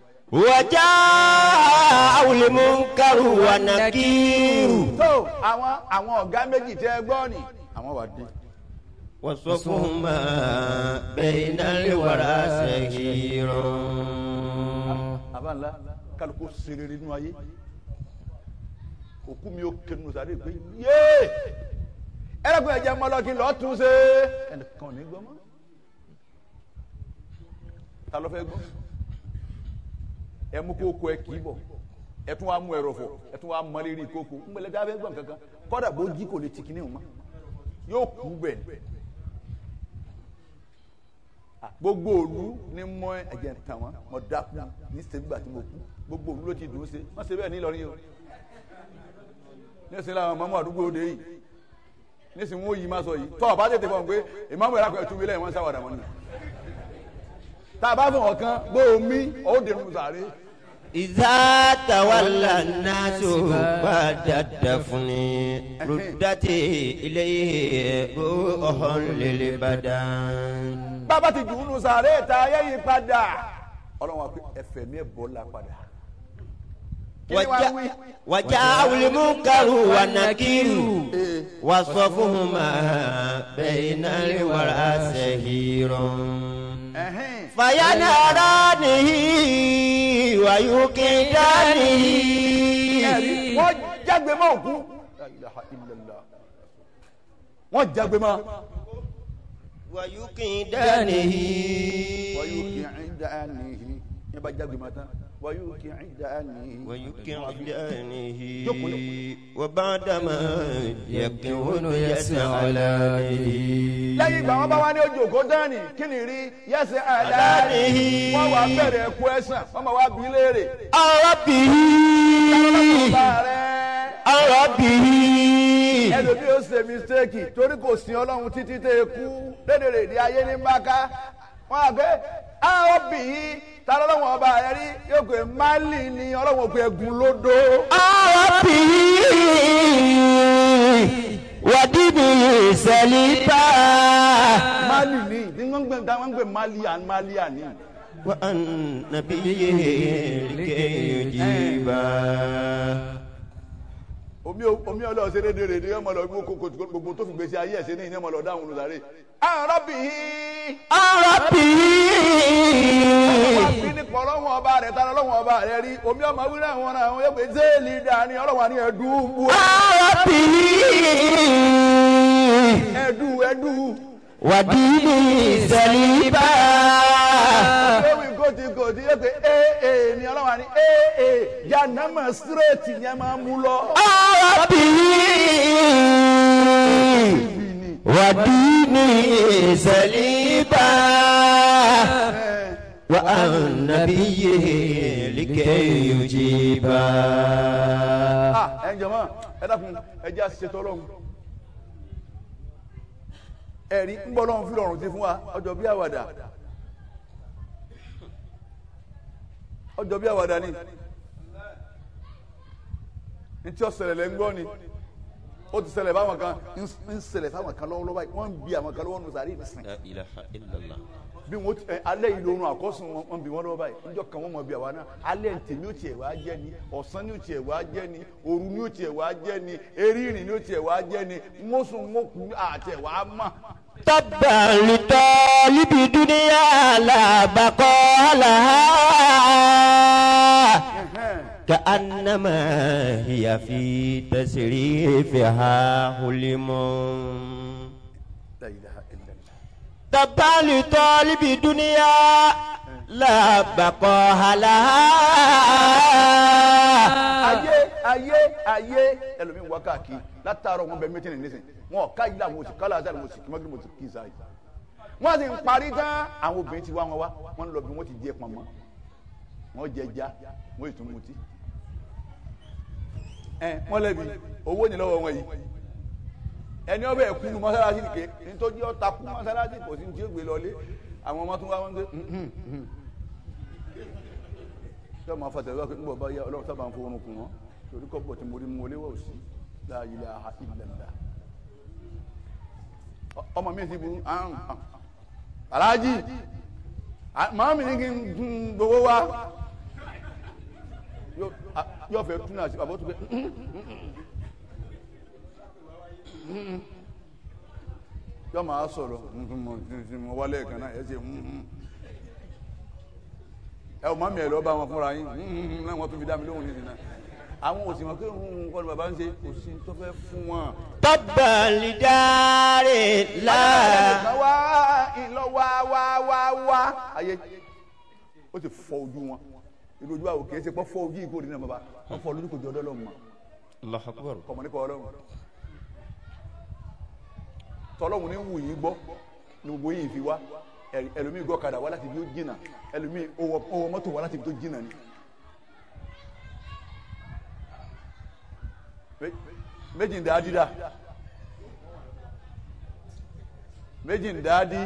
Speaker 3: وجاء المنكر ونكير
Speaker 2: tó àwọn àwọn ọ̀gá méjì tẹ́ ẹ gbọ́ ni àwọn wà dé.
Speaker 3: وصفهما بين الورى سهير
Speaker 2: àbá ńlá kálukú serere nínú ayé òkú mi ò kẹnu sáré pé yéé ẹlẹ́kùn ẹ̀jẹ̀ mọ́lọ́kì lọ́ọ́ tún ṣe ẹnìkan ò ní gbọ́ mọ́ ta ló fẹ́ gbọ́ ẹ mú kókó ẹ kì í bọ̀ ẹ tún wá mú ẹrọ̀fọ̀ ẹ tún wá mọ lérí kókó ńgbẹ́lẹ́ dábẹ́ gbọ̀n kankan kọ́dà bó jí kò lè ti kíní o mọ́ yóò kú bẹ̀ ni gbogbo òlu ní mọ ẹ̀jẹ̀ tàn wọ́n mọ dákú ní sẹ́gbà tí mo kú gbogbo òlu ló ti dùn ún ṣe wọ́n ṣe bẹ́ẹ̀ ní Ìlọrin o nísìnyí làwọn mọ́mọ́ àdúgbò òde yìí nísìnyí wọ́n yí má sọ yìí tọ́ ọ̀bá tètè fọ́n pé ìmáàmù ẹ̀rọ akọ̀ ẹ̀túwé lẹ́yìn wọ́n sáwàdà wọn ni tá a bá fún ọ̀kan bó o mí ó dèrò sàárè
Speaker 3: إذا تولى الناس بعد الدفن ردت إليه روح للبدن
Speaker 2: bàbá ti dùn ún nù sàárè tá a yẹ yí padà ọlọ́run wa pé ẹ̀fẹ̀ mi ẹ̀ bọ́ la padà. Kí ni wàá wí?
Speaker 3: وجاء وجاء المنكر والنكير وصفهما بين الورى سهير
Speaker 2: Ẹ̀hẹ́n.
Speaker 3: فينهرانه ويوقدانه
Speaker 2: ẹ̀rí wọ́n jágbe mọ́ òkú. La ilaha illallah. wọ́n jágbe mọ́.
Speaker 3: ويوقدانه
Speaker 2: wọ́yú kì í dá àníhì yẹn bá jágbe mọ́ tán wọ́yú kì í dá àníhì.
Speaker 3: ويوقدانه
Speaker 2: jókòó.
Speaker 3: وبعدما يكون يسعلانه
Speaker 2: lẹ́yìn ìgbà wọn bá wá ní ojú òkú dání kí ni rí yẹ́sẹ̀ àdáni
Speaker 3: Àdáni.
Speaker 2: wọ́n wá bẹ̀rẹ̀ ẹ̀kú ẹ̀sán wọ́n máa wá bí léèrè.
Speaker 3: ربه
Speaker 2: bá rẹ̀
Speaker 3: ربه
Speaker 2: ẹlòmí ó ṣe mistake torí kò sin ọlọ́run títí tẹ́ ẹ kú lédèrè èdè ayé ní mbaka wọn àgbẹ̀ àwọn bì í ta lọ́wọ́n ọba rẹ rí yóò pé mali ni ọlọ́wọ́n òpin ẹ̀gún lódò.
Speaker 3: ربه ودينه سليبا
Speaker 2: mali ni ní wọ́n ń gbé nǹkan wọ́n ń gbé mali and mali àní.
Speaker 3: وأن نبيه لكي يجيبا
Speaker 2: omi o- omi ọlọ́ọ̀ ṣe lédèrè èdè ọmọ lọ gbogbo kòtò gbogbo tó fi gbèsè ayé ẹ̀ ṣe ní ìní ọmọ lọ dáhùn olùdarí. àwọn bì í
Speaker 3: ربه
Speaker 2: wọ́n fi nípa ọlọ́wọ́n ọba rẹ̀ ta lọ́wọ́n ọba rẹ̀ rí omi ọmọ wíwúrẹ́ àwọn ọ̀rọ̀ àwọn yóò pé zéèlì dání ọlọ́wọ́n àní ẹ̀dú bu
Speaker 3: ربه
Speaker 2: ẹ̀dú ẹ̀dú.
Speaker 3: ودينه سليبا
Speaker 2: Ewì gòtì gòtì yẹ pé ee ni ọlọ́wà ni ee yanama sírètì yẹn máa mú lọ.
Speaker 3: ربه ودينه سليبا وعن نبيه لكي يجيبا
Speaker 2: Ah, ẹ jọ̀mọ́ ẹ dákun ẹ jẹ́ àṣìṣe tọ́lọ́hún. ẹ̀rí ń bọ́ lọ́hún fúlọ̀ ọ̀run ti fún wa ọjọ́ bí àwàdà. ọjọ́ bí àwàdà ni. ní tí ó ṣẹlẹ̀ lẹ́ ń gbọ́ ni ó ti ṣẹlẹ̀ fáwọn kan ń ṣẹlẹ̀ fáwọn kan lọ́wọ́lọ́wọ́ báyìí wọ́n ń bi àwọn kan lọ́wọ́ nù sàrí ìsìn.
Speaker 3: لا إله إلا الله
Speaker 2: bí wọn ti ẹ alẹ́ yìí lorun àkọ́sùn wọn wọn bí wọn lọ́wọ́ báyìí níjọ́ kan wọ́n mọ̀ bí àwa náà alẹ́ tèmi ó tiẹ̀ wá jẹ́ ni ọ̀sán ni ó tiẹ̀ wá jẹ́ ni òru ni ó tiẹ̀ wá jẹ́ ni erínrìn ni ó tiẹ̀ wá jẹ́ ni mọ́sùn mọ́kù àti ẹ̀ wá mọ̀.
Speaker 3: تبا لطالب دنيا لا بقاء لها كأنما هي في تسريفها حلم
Speaker 2: La ilaha illallah.
Speaker 3: تبا لطالب دنيا لا بقاء لها
Speaker 2: ayé ayé ayé ẹlòmíín wá káàkiri látàárọ̀ wọn bẹ mẹtìrì nísìn wọn ká yìí làwọn oṣù kálá àti àwọn oṣù kí mọ́gìrì mo ti kí n sáyé wọ́n sì ń parí tán àwọn obìnrin ti wá wọn wá wọ́n ń lọ bí wọ́n ti jẹ pọ̀nmọ́ wọ́n jẹ já wọ́n ètò mutí ẹ wọ́n lẹ́bi owó ní lọ́wọ́ wọn yìí ẹni ọbẹ̀ ẹ̀kú nu mọ́sálásí nìke nítorí ọ̀tá kú mọ́sálásí kò sí ní tí ó gbé lọlé àwọn ọmọ tó wá wọn gbé ṣé ọmọ afọ tẹ̀lé ọkùnrin bọ̀ bá yá ọlọ́run sábà ń fowó orun kù wọ́n torí kọ́pọ̀ tí mo rí mu oléwọ̀ sí la ilaha illallah ọmọ mi ti bu ahun aláàjì màá mi ní kí n gun gbowó wa yóò a- yóò fẹ́ tún náà sí àbótú pé yóò máa sọ̀rọ̀ mo wálé kan náà ẹ ṣe ẹ ò má mi ẹ lọ bá wọn fúnra yín náà wọn tún fi dá mi lóhùn nísìnyí náà àwọn òsì wọn pé kọ́ ni bàbá ń ṣe kò sí tó fẹ́ fún wọn.
Speaker 3: تبا لدار لا
Speaker 2: kan wá ìlọ wá wá wá wá ayé ó ti fọ ojú wọn ìlú ojú àwọn kìí ṣe pọ́ fọ ojú ìkórè náà bàbá wọn fọ lójú kò jọ ọdọ lọ́wọ́ mọ́
Speaker 3: الله أكبر
Speaker 2: kọ̀mọ́ nípa ọlọ́run tọ́lọ́run ní wù yín gbọ́ ní gbogbo yìí fi wá ẹ- ẹlòmíì gbọ́ kadà wá láti ibi tó jìnnà ẹlòmíì ó wọ ó wọ mọ́tò wá láti ibi tó jìnnà ni. Me- méjì ń dáadí dá méjì ń dáadí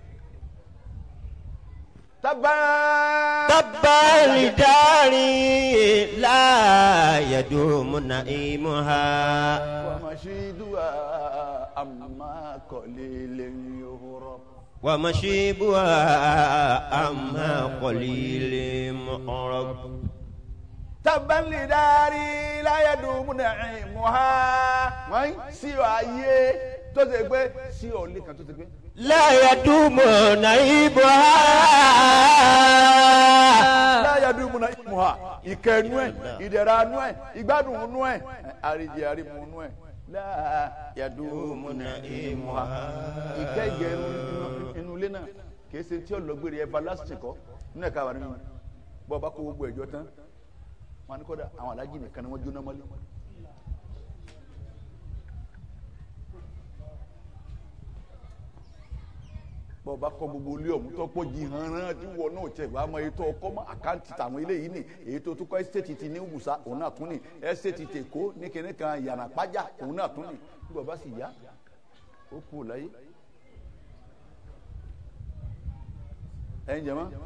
Speaker 2: tábà
Speaker 3: تبا لدار لا يدوم نعيمها
Speaker 2: wàmàṣídùá àmà kọ̀lélẹ̀ yòórọ̀.
Speaker 3: ومشيبها أما قليل معرب
Speaker 2: tabban lidari láyé dùnmùnà ìmùhà wọ́n sí ọ ayé tó ṣe pé sí ọ lé kan tó ṣe pé.
Speaker 3: لا يدوم نعيمها
Speaker 2: láyé dùnmùnà ìmùhà ìkẹnu ẹ ìdẹ̀ra nu ẹ ìgbádùn nu ẹ àríjì àrímù nu ẹ láyé dùnmùnà ìmùhà ìkẹgẹ inú ilé náà kì í ṣe tí ọlọgbèrè everlasting kọ nínú ẹ̀ka wà nínú bọ́ọ̀ bá kó gbogbo ẹ̀jọ́ tán wọn ni kọ́dà àwọn alájì nìkan ni wọ́n jóná mọ́lẹ̀. bọ́ọ̀ bá kọ́ gbogbo ilé ọ̀hún tó pọ̀ jì hàn án tí wọ́n náà tẹ̀ wá mọ ètò ọkọ́ mọ́ àkáǹtì tàwọn eléyìí nì èyí tó tún kọ́ ẹ́sítéètì ti ní wùsà òun náà tún nì ẹ́sítéètì tèkó ní kinní kan yàrá pájà òun náà tún nì bí bọ́ọ̀ bá sì yá ó kú láyé. ẹ̀yin jẹ́ mọ́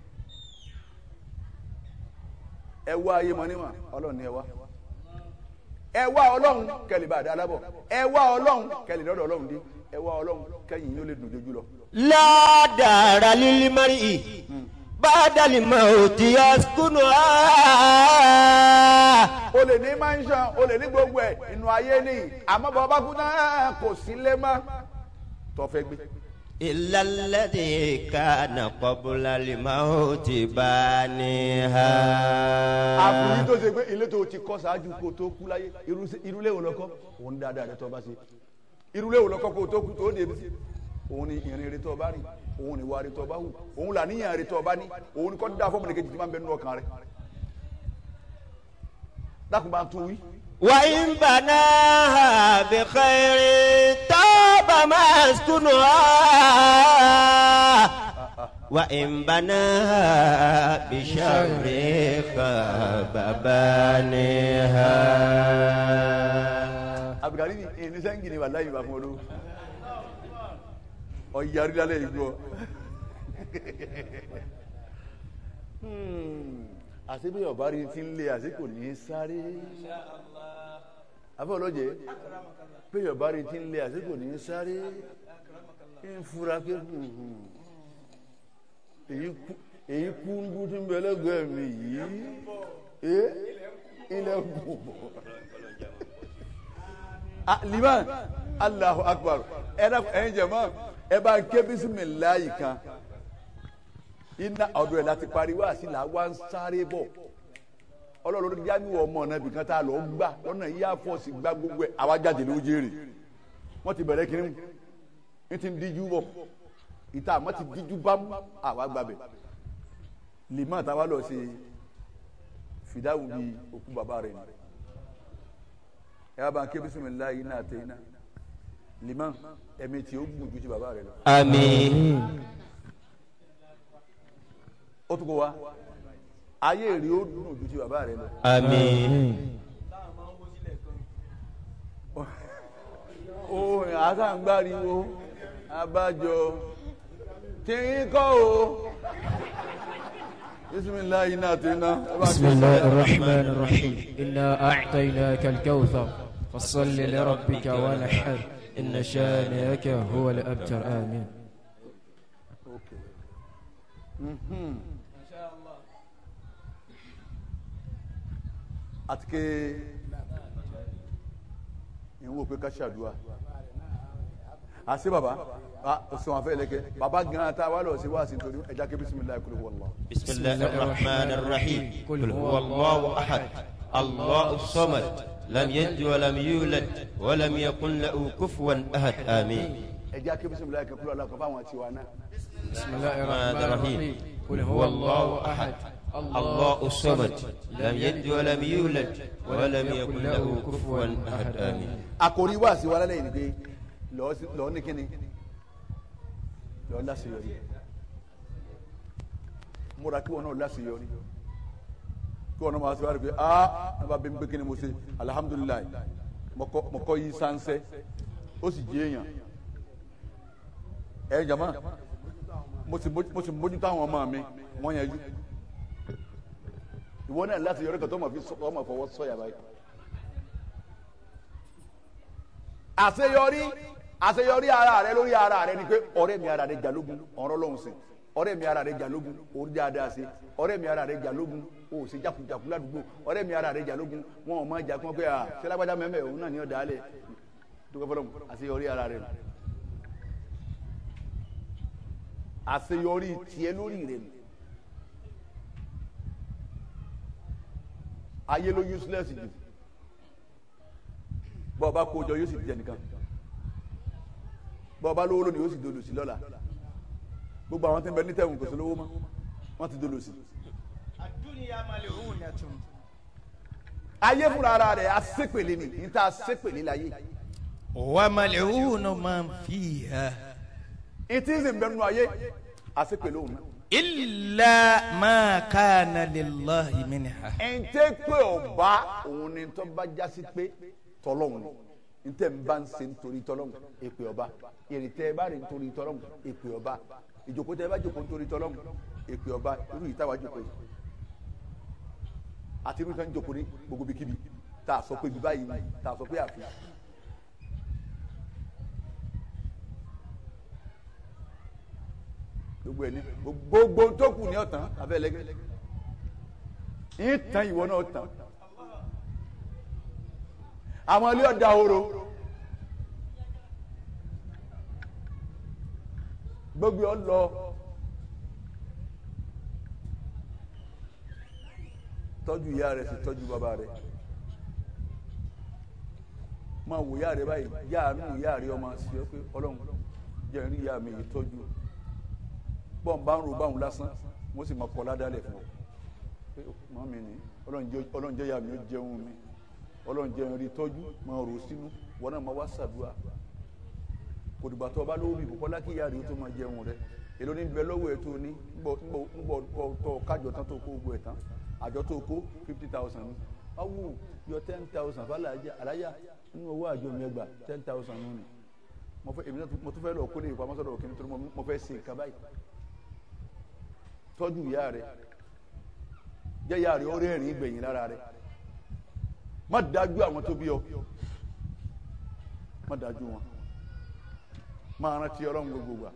Speaker 2: ẹ wá ayé mọ níwọ̀n ọlọ́run ni ẹ wá ẹ wá ọlọ́run kẹlẹ̀ bá dá lábọ̀ ẹ wá ọlọ́run kẹlẹ̀ lọ́dọ̀ ọlọ́run dé ẹ wá ọlọ́run kẹyìn yóò lè dùn jojú lọ.
Speaker 3: لا دار للمرء بعد الموت يسكنها
Speaker 2: o lè ní mansion o lè ní gbogbo ẹ inú ayé ni àmọ́ bàbá kú náà kò sí lé mọ́ tó fẹ́ gbé.
Speaker 3: إلا الذي كان قبل الموت بانيها
Speaker 2: àfìrí tó ṣe pé ilé tó ti kọ́ ṣáájú kó tó kú láyé irú- irúlé wo lọ́kọ́ òun dáadáa rẹ tó bá ṣe irúlé wo lọ́kọ́ kó tó kú tó débi sí òun ni ìrìn rẹ tó bá rìn òun ni ìwà rẹ tó bá hù òun là níyàn rẹ tó bá ní òun ni kọ́ dá fọ́ọ̀mù nìkejì tí máa ń bẹ nínú ọkàn rẹ dákun bá ń tún wí.
Speaker 3: وإن بناها بخير طاب مسكنها وإن بناها بشر خاب بانيها
Speaker 2: abdulkari ni ẹni sẹ́ńgì ni wàhálà yìí wà fún olówó ọ̀yàrí lálẹ́ yìí gbọ́ àṣebí ọba rí ti ń lé àṣekò ní í sáré afẹ́ ọlọ́jẹ́ pé ọba rí ti ń lé àṣekò ní í sáré ń fura pé hùhùn, èyí kú èyí kú ń dúró tí ń bẹ lẹ́gbẹ̀ẹ́ mi yìí ẹ ilẹ̀ ń bò bọ̀ ah liman allahu akbar ẹ dá ẹyin jẹmọ ẹ bá ń ké bisimilayi kan iná ọdún ẹ láti pariwo àti là wá ń sáré bọ ọlọ́run ló jáde wọ ọmọ náà bìkan tá a lọ gbà lọ́nà yíyá fọ́ọ̀sì gbá gbogbo ẹ̀ àwa jáde ló jèrè wọ́n ti bẹ̀rẹ̀ kiri ní ti ń díjú bọ̀ ìta àmọ́ ti díjú bámú àwa gbàbẹ̀ liman táwa lọ sí fìdáwù bíi òkú bàbá rẹ̀ ni ẹ bá ń ké bisimilayi iná àti iná liman ẹ̀mí tí ó gùn ju ti bàbá rẹ̀ lọ.
Speaker 3: آمين
Speaker 2: ó tún kó wa ayé rí ó dùn ju ti bàbá rẹ̀ lọ.
Speaker 3: آمين
Speaker 2: ó àtàǹgbáriwo abájọ tí ń kọ́ o bisimilayi náà ti ná.
Speaker 5: بسم الله الرحمن الرحيم إنا أعطيناك الكوثر فصل لربك ونحر إن شانئك هو الأبتر آمين
Speaker 2: àti ké ń wò pé ká ṣàdúrà àṣẹ bàbá sọ wọn fẹ́ lẹ́kẹ́ bàbá gan ta wà lọ sí wá sí nítorí ẹja ké bisimilayi kúlù wọlọ.
Speaker 3: بسم الله الرحمن الرحيم قل هو الله أحد الله الصمد لم يلد ولم يولد ولم يكن له كفوا أحد آمين
Speaker 2: ẹja ké bisimilayi kẹ kúlù alákọ̀ọ́ fáwọn tiwa náà.
Speaker 5: بسم الله
Speaker 3: الرحمن
Speaker 5: الرحمن
Speaker 3: الرحيم
Speaker 5: الرحيم
Speaker 3: قل هو الله أحد الله الصمد لم يلد ولم يولد ولم يكن له كفوا أحد آمين
Speaker 2: àkòrí wá sí wa lálẹ́ yìí ni pé lọ́ọ́ sí- lọ́ọ́ ní kíni lọ́ọ́ láṣeyọrí múra kí wọn náà láṣeyọrí kí wọn náà máa ṣe wá rí pé aa ẹ bá bí mi pé kíni mo ṣe alihamudulilayi mo kọ́- mo kọ́ yí sánsẹ́ ó sì jẹ́ èèyàn ẹ jama mo sì mójú- mo sì mójútó àwọn ọmọ mi wọ́n yẹn jú ìwọ náà láṣeyọrí kan tó mọ̀ fi sọ- tó mọ̀ fọwọ́ sọ̀yà báyìí. àṣeyọrí àṣeyọrí ara rẹ lórí ara rẹ ni pé ọ̀rẹ́ mi ara rẹ jalógun ọ̀rọ̀ lọhùn sí ọ̀rẹ́ mi ara rẹ jalógun orí dáadáa sí ọ̀rẹ́ mi ara rẹ jalógun o ò sí jakujaku ládùúgbò ọ̀rẹ́ mi ara rẹ jalógun wọn ò máa jà kí wọn pé ah sẹlágbájá mẹmẹ òun náà ní ọdà alẹ dúpẹ́ fọlọ́mù àṣeyọrí ara rẹ nù àṣeyọrí tiẹ̀ lórí rẹ nù ayé ló useless jù bọ́ọ̀ bá kó jọ yóò sì di ẹnìkan bọ́ọ̀ bá lówó lónìí yóò sì dolo sí lọ́la gbogbo àwọn tí ń bẹ ní tẹ̀wọ̀n kò sí lówó mọ́ wọ́n ti dolo sí. ayé fúnra ara rẹ̀ asépèlé ni níta asépèlé láyé
Speaker 7: وملعون من فيها
Speaker 2: ìtí sì ń bẹ nínú ayé asépèlé òun náà.
Speaker 7: إلا ما كان لله منها
Speaker 2: ẹ̀ǹtẹ́ pé ọba òun ni tó bá jásí pé tọ́lọ́hún ni ntẹ́ ń bá ń ṣe nítorí tọ́lọ́hún èpè ọba ìrìntẹ́ ẹ bá rìn nítorí tọ́lọ́hún èpè ọba ìjòkó tẹ́ ẹ bá jòkó nítorí tọ́lọ́hún èpè ọba irú yìí táwa jòkó yìí àti irú ìtàn jòkó ní gbogbo bíkíbi tá a sọ pé ibi báyìí tá a sọ pé àfi. gbogbo ẹni gbogbo tó kù ní ọ̀tàn abẹ́lẹ́gẹ́ yín tán ìwọ náà tán àwọn ilé ọ̀dà horo gbogbo ọ lọ tọ́jú ìyá rẹ̀ sì tọ́jú bàbá rẹ̀ máa wò ìyá rẹ̀ báyìí yáàánú ìyá rẹ̀ ọmọ sí ọ pé ọlọ́run jẹ́ rí ìyá mi yìí tọ́jú bọ́n bá ń ro báwọn lásán wọ́n sì máa kọ́ ládàálẹ̀ fún ọ pé mọ́ mi ni ọlọ́run jẹ́ ìyá mi ó jẹun mi ọlọ́run jẹ́ rí tọ́jú máa rò sínú wọn náà máa wá ṣàdúrà kò dìgbà tó o bá lówó mi kò kọ́lá kí ìyá rẹ̀ ó tó máa jẹun rẹ̀ èló ní bẹ lọ́wọ́ ẹ̀ tó ní ńgbọ̀ tó kájọ tán tó kó gbogbo ẹ̀ tán àjọ tó kó fifty thousand ní awu yọ ten thousand fàlàjà àlàyà nínú owó àjọ mi ẹgbà ten thousand nù ni mo fẹ́ èmi náà mo tún fẹ́ lọ kó lè pamọ́ sọ́dọ̀ òkè nítorí mo fẹ́ ṣe nǹkan báyìí tọ́jú ìyá rẹ̀ jẹ́ ìyá rẹ̀ ó rẹ́rìn gbẹ̀yìn lára rẹ̀ má dájú àwọn tó bí ọ má dájú wọn máa rántí ọlọ́run gbogbo wa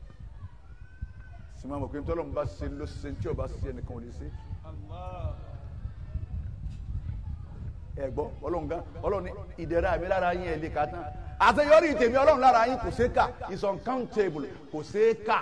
Speaker 2: sì máa mọ̀ pé tọ́lọ́run bá ṣe ló ṣe tí ọba ṣe ẹnìkan ò lè ṣe. ẹ gbọ́ ọlọ́run gan ọlọ́run ní ìdẹ̀ra mi lára yín ẹ̀ lè ka tán àṣeyọrí tèmi ọlọ́run lára yín kò ṣeé kà is uncountable kò ṣeé kà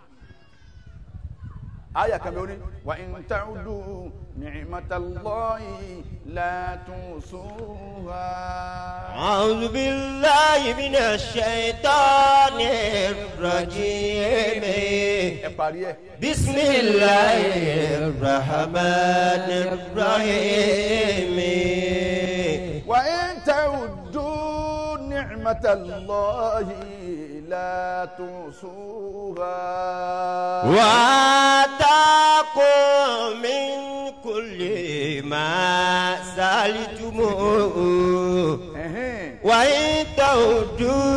Speaker 2: aya kan bẹ wọni wa in ta'udu ni'matallahi la tusuha.
Speaker 3: أعوذ بالله من الشيطان الرجيم
Speaker 2: ẹ parí ẹ.
Speaker 3: بسم الله الرحمن الرحيم
Speaker 2: wa in ta'udu ni'matallahi la tusuha.
Speaker 3: وآتاكم من كل ما سألتموه
Speaker 2: Ẹ̀hẹ́n.
Speaker 3: وإن تعودوا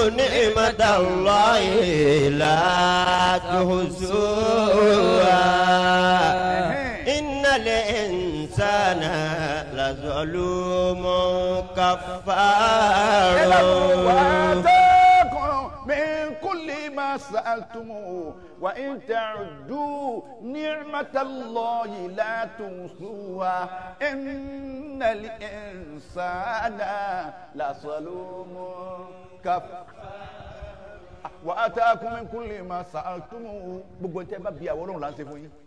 Speaker 3: نعمة الله لا تحصوها إن الإنسان لظلوم كفار
Speaker 2: وآتاكم من كل ما سألتموه وإن تعدوا نعمة الله لا تحصوها إن الإنسان لظلوم كفار وآتاكم من كل ما سألتموه gbogbo ntẹ bá bí àwọn Ọlọ́run là ń ṣe fún yín.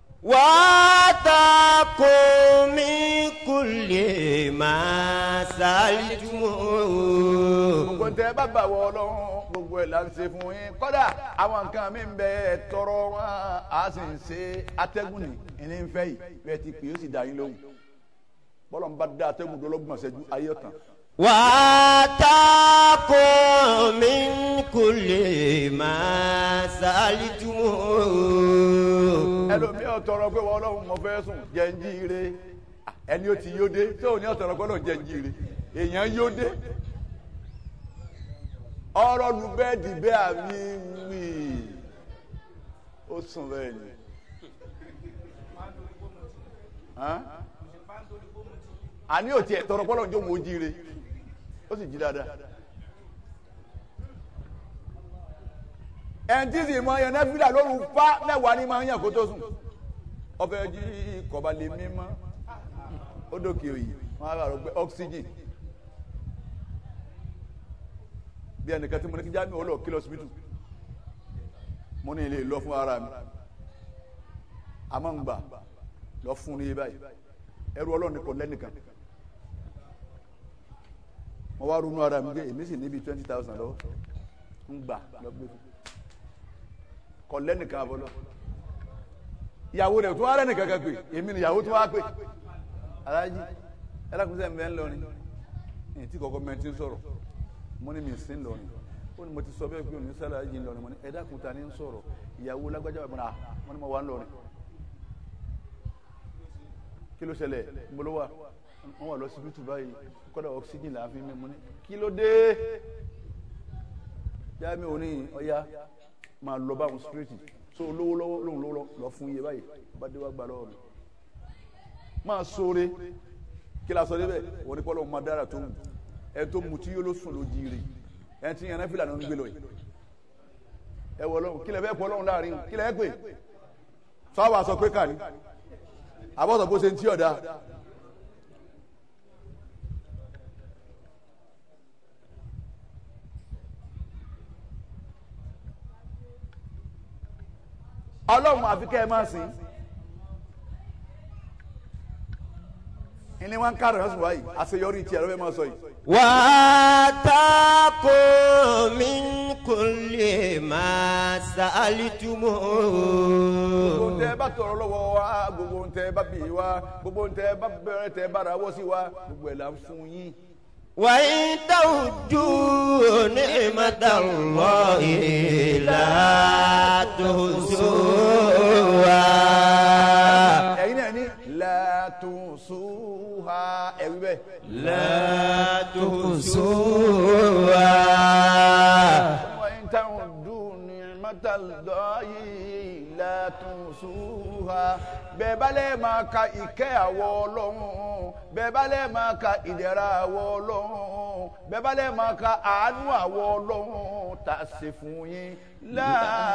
Speaker 3: وآتاكم من كل ما سألتموه
Speaker 2: gbogbo ntẹ bá bá wọ Ọlọ́run gbogbo ẹ̀ là ń ṣe fún yín kódà àwọn nǹkan mi ń bẹ tọrọ wọn a sì ń ṣe atẹ́gùn ní ẹni ń fẹ́ yìí bẹ́ẹ̀ ti pè é ó sì dá yín lóhùn bọ́lọ̀ ń bá dá atẹ́gùn dọ́lọ́gbọ̀n ṣẹ́jú ayé ọ̀tàn
Speaker 3: وآتاكم من كل ما سألتموه
Speaker 2: ẹlòmíì ọ̀tọ̀rọ̀ pé wọ́n Ọlọ́run mo fẹ́ sùn jẹ́ ń jí ire ẹni ó ti yóde tó ní ọ̀tọ̀rọ̀ pé Ọlọ́run jẹ́ ń jí ire èèyàn yóde ọ̀rọ̀ lu bẹ́ẹ̀dì bẹ́ẹ̀ àmì wì ó sùn bẹ́ẹ̀ ni. Hàn? àní ò tiẹ̀ tọrọ pé Ọlọ́run jó wọn ó jí ire ó sì jí dáadáa. ẹnití sì mọ ẹyàn nẹfìlà lóru fa mẹ́wàá ní máa ń yàn kó tó sùn ọbẹ jí kọba lè mímọ ó dókè òyì wọn á rò pé oxygen bí ẹnìkan tí mo ní kí jáde ọlọ kí lọ síbítù mo ní ilé lọ fún ara mi àmọ́ ń gbà lọ fún ní báyìí ẹrú Ọlọ́run kò lẹ́nìkan mo wá ronú ara mi pé èmi sì níbi twenty thousand lọ́wọ́ ń gbà lọ gbé fún kọ lẹ́nìkan àbọ̀lọ́ ìyàwó rẹ̀ tó wá lẹ́nìkan kan pé èmi ni ìyàwó tó wá pé alájí ẹlẹ́kùnsẹ́ mi ẹ̀ ń lọrin èyí tí kọ̀ọ̀kan mẹ́tí ń sọ̀rọ̀ mo ní mi sí ń lọrin ó ní mo ti sọ bẹ́ẹ̀ pé òní sálà yìí ń lọrin mo ní ẹ̀dá kùtà ní ń sọ̀rọ̀ ìyàwó lágbájá bàbá náà mo ní mo wà ń lọrin kí ló ṣẹlẹ̀ mo ló wà wọ́n wà lọ síbítù báyìí kọ́dà oxygen là ń fi mí mo ní kí ló dé jáàmì òní ọ̀ya máa lọ báwọn street so olówó lọ́wọ́ lóhùn lọ́wọ́ lọ fún iye báyìí bá dé wá gba lọ́wọ́ mi máa sóore kí la sọ débẹ̀ wọ́n ní kọ́lọ́ máa dára tó wù ẹ tó mu tí yóò ló sùn ló jíire ẹ ti yànnà fìlà náà ń gbé lọ yìí ẹ wọ lọ́hùn kí lẹ fẹ́ pọ̀ lọ́hùn láàrin kí lẹ ẹ pè sọ́wọ́ àsọ pé kàní àbọ̀sọ̀ bó ṣe ń tí ọ̀dà ọlọ́run àfi kẹ́ ẹ máa sìn ìní wọn ń kárẹ̀ ọ̀sùn wáyìí àṣeyọrí tiẹ̀ ló fẹ́ máa sọ yìí.
Speaker 3: وآتاكم من كل ما سألتموه
Speaker 2: gbogbo ntẹ bá tọrọ lọ́wọ́ wa gbogbo ntẹ bá bì wa gbogbo ntẹ bá bẹ̀rẹ̀ tẹ bára wọ sí wa gbogbo ẹ là ń fún yín.
Speaker 3: وإن تعدوا نعمة الله لا تحصوها
Speaker 2: ẹ̀yin náà ní látúnṣúhà ẹ̀wí bẹ́ẹ̀.
Speaker 3: لا تحصوها
Speaker 2: وإن تعدوا نعمة الله لا تحصوها bẹ́ẹ̀ bá lè máa ka ìkẹ́ àwọ̀ ọlọ́run bẹ́ẹ̀ bá lè máa ka ìdẹ̀ra àwọ̀ ọlọ́run bẹ́ẹ̀ bá lè máa ka àánú àwọ̀ ọlọ́run tá a ṣe fún yín la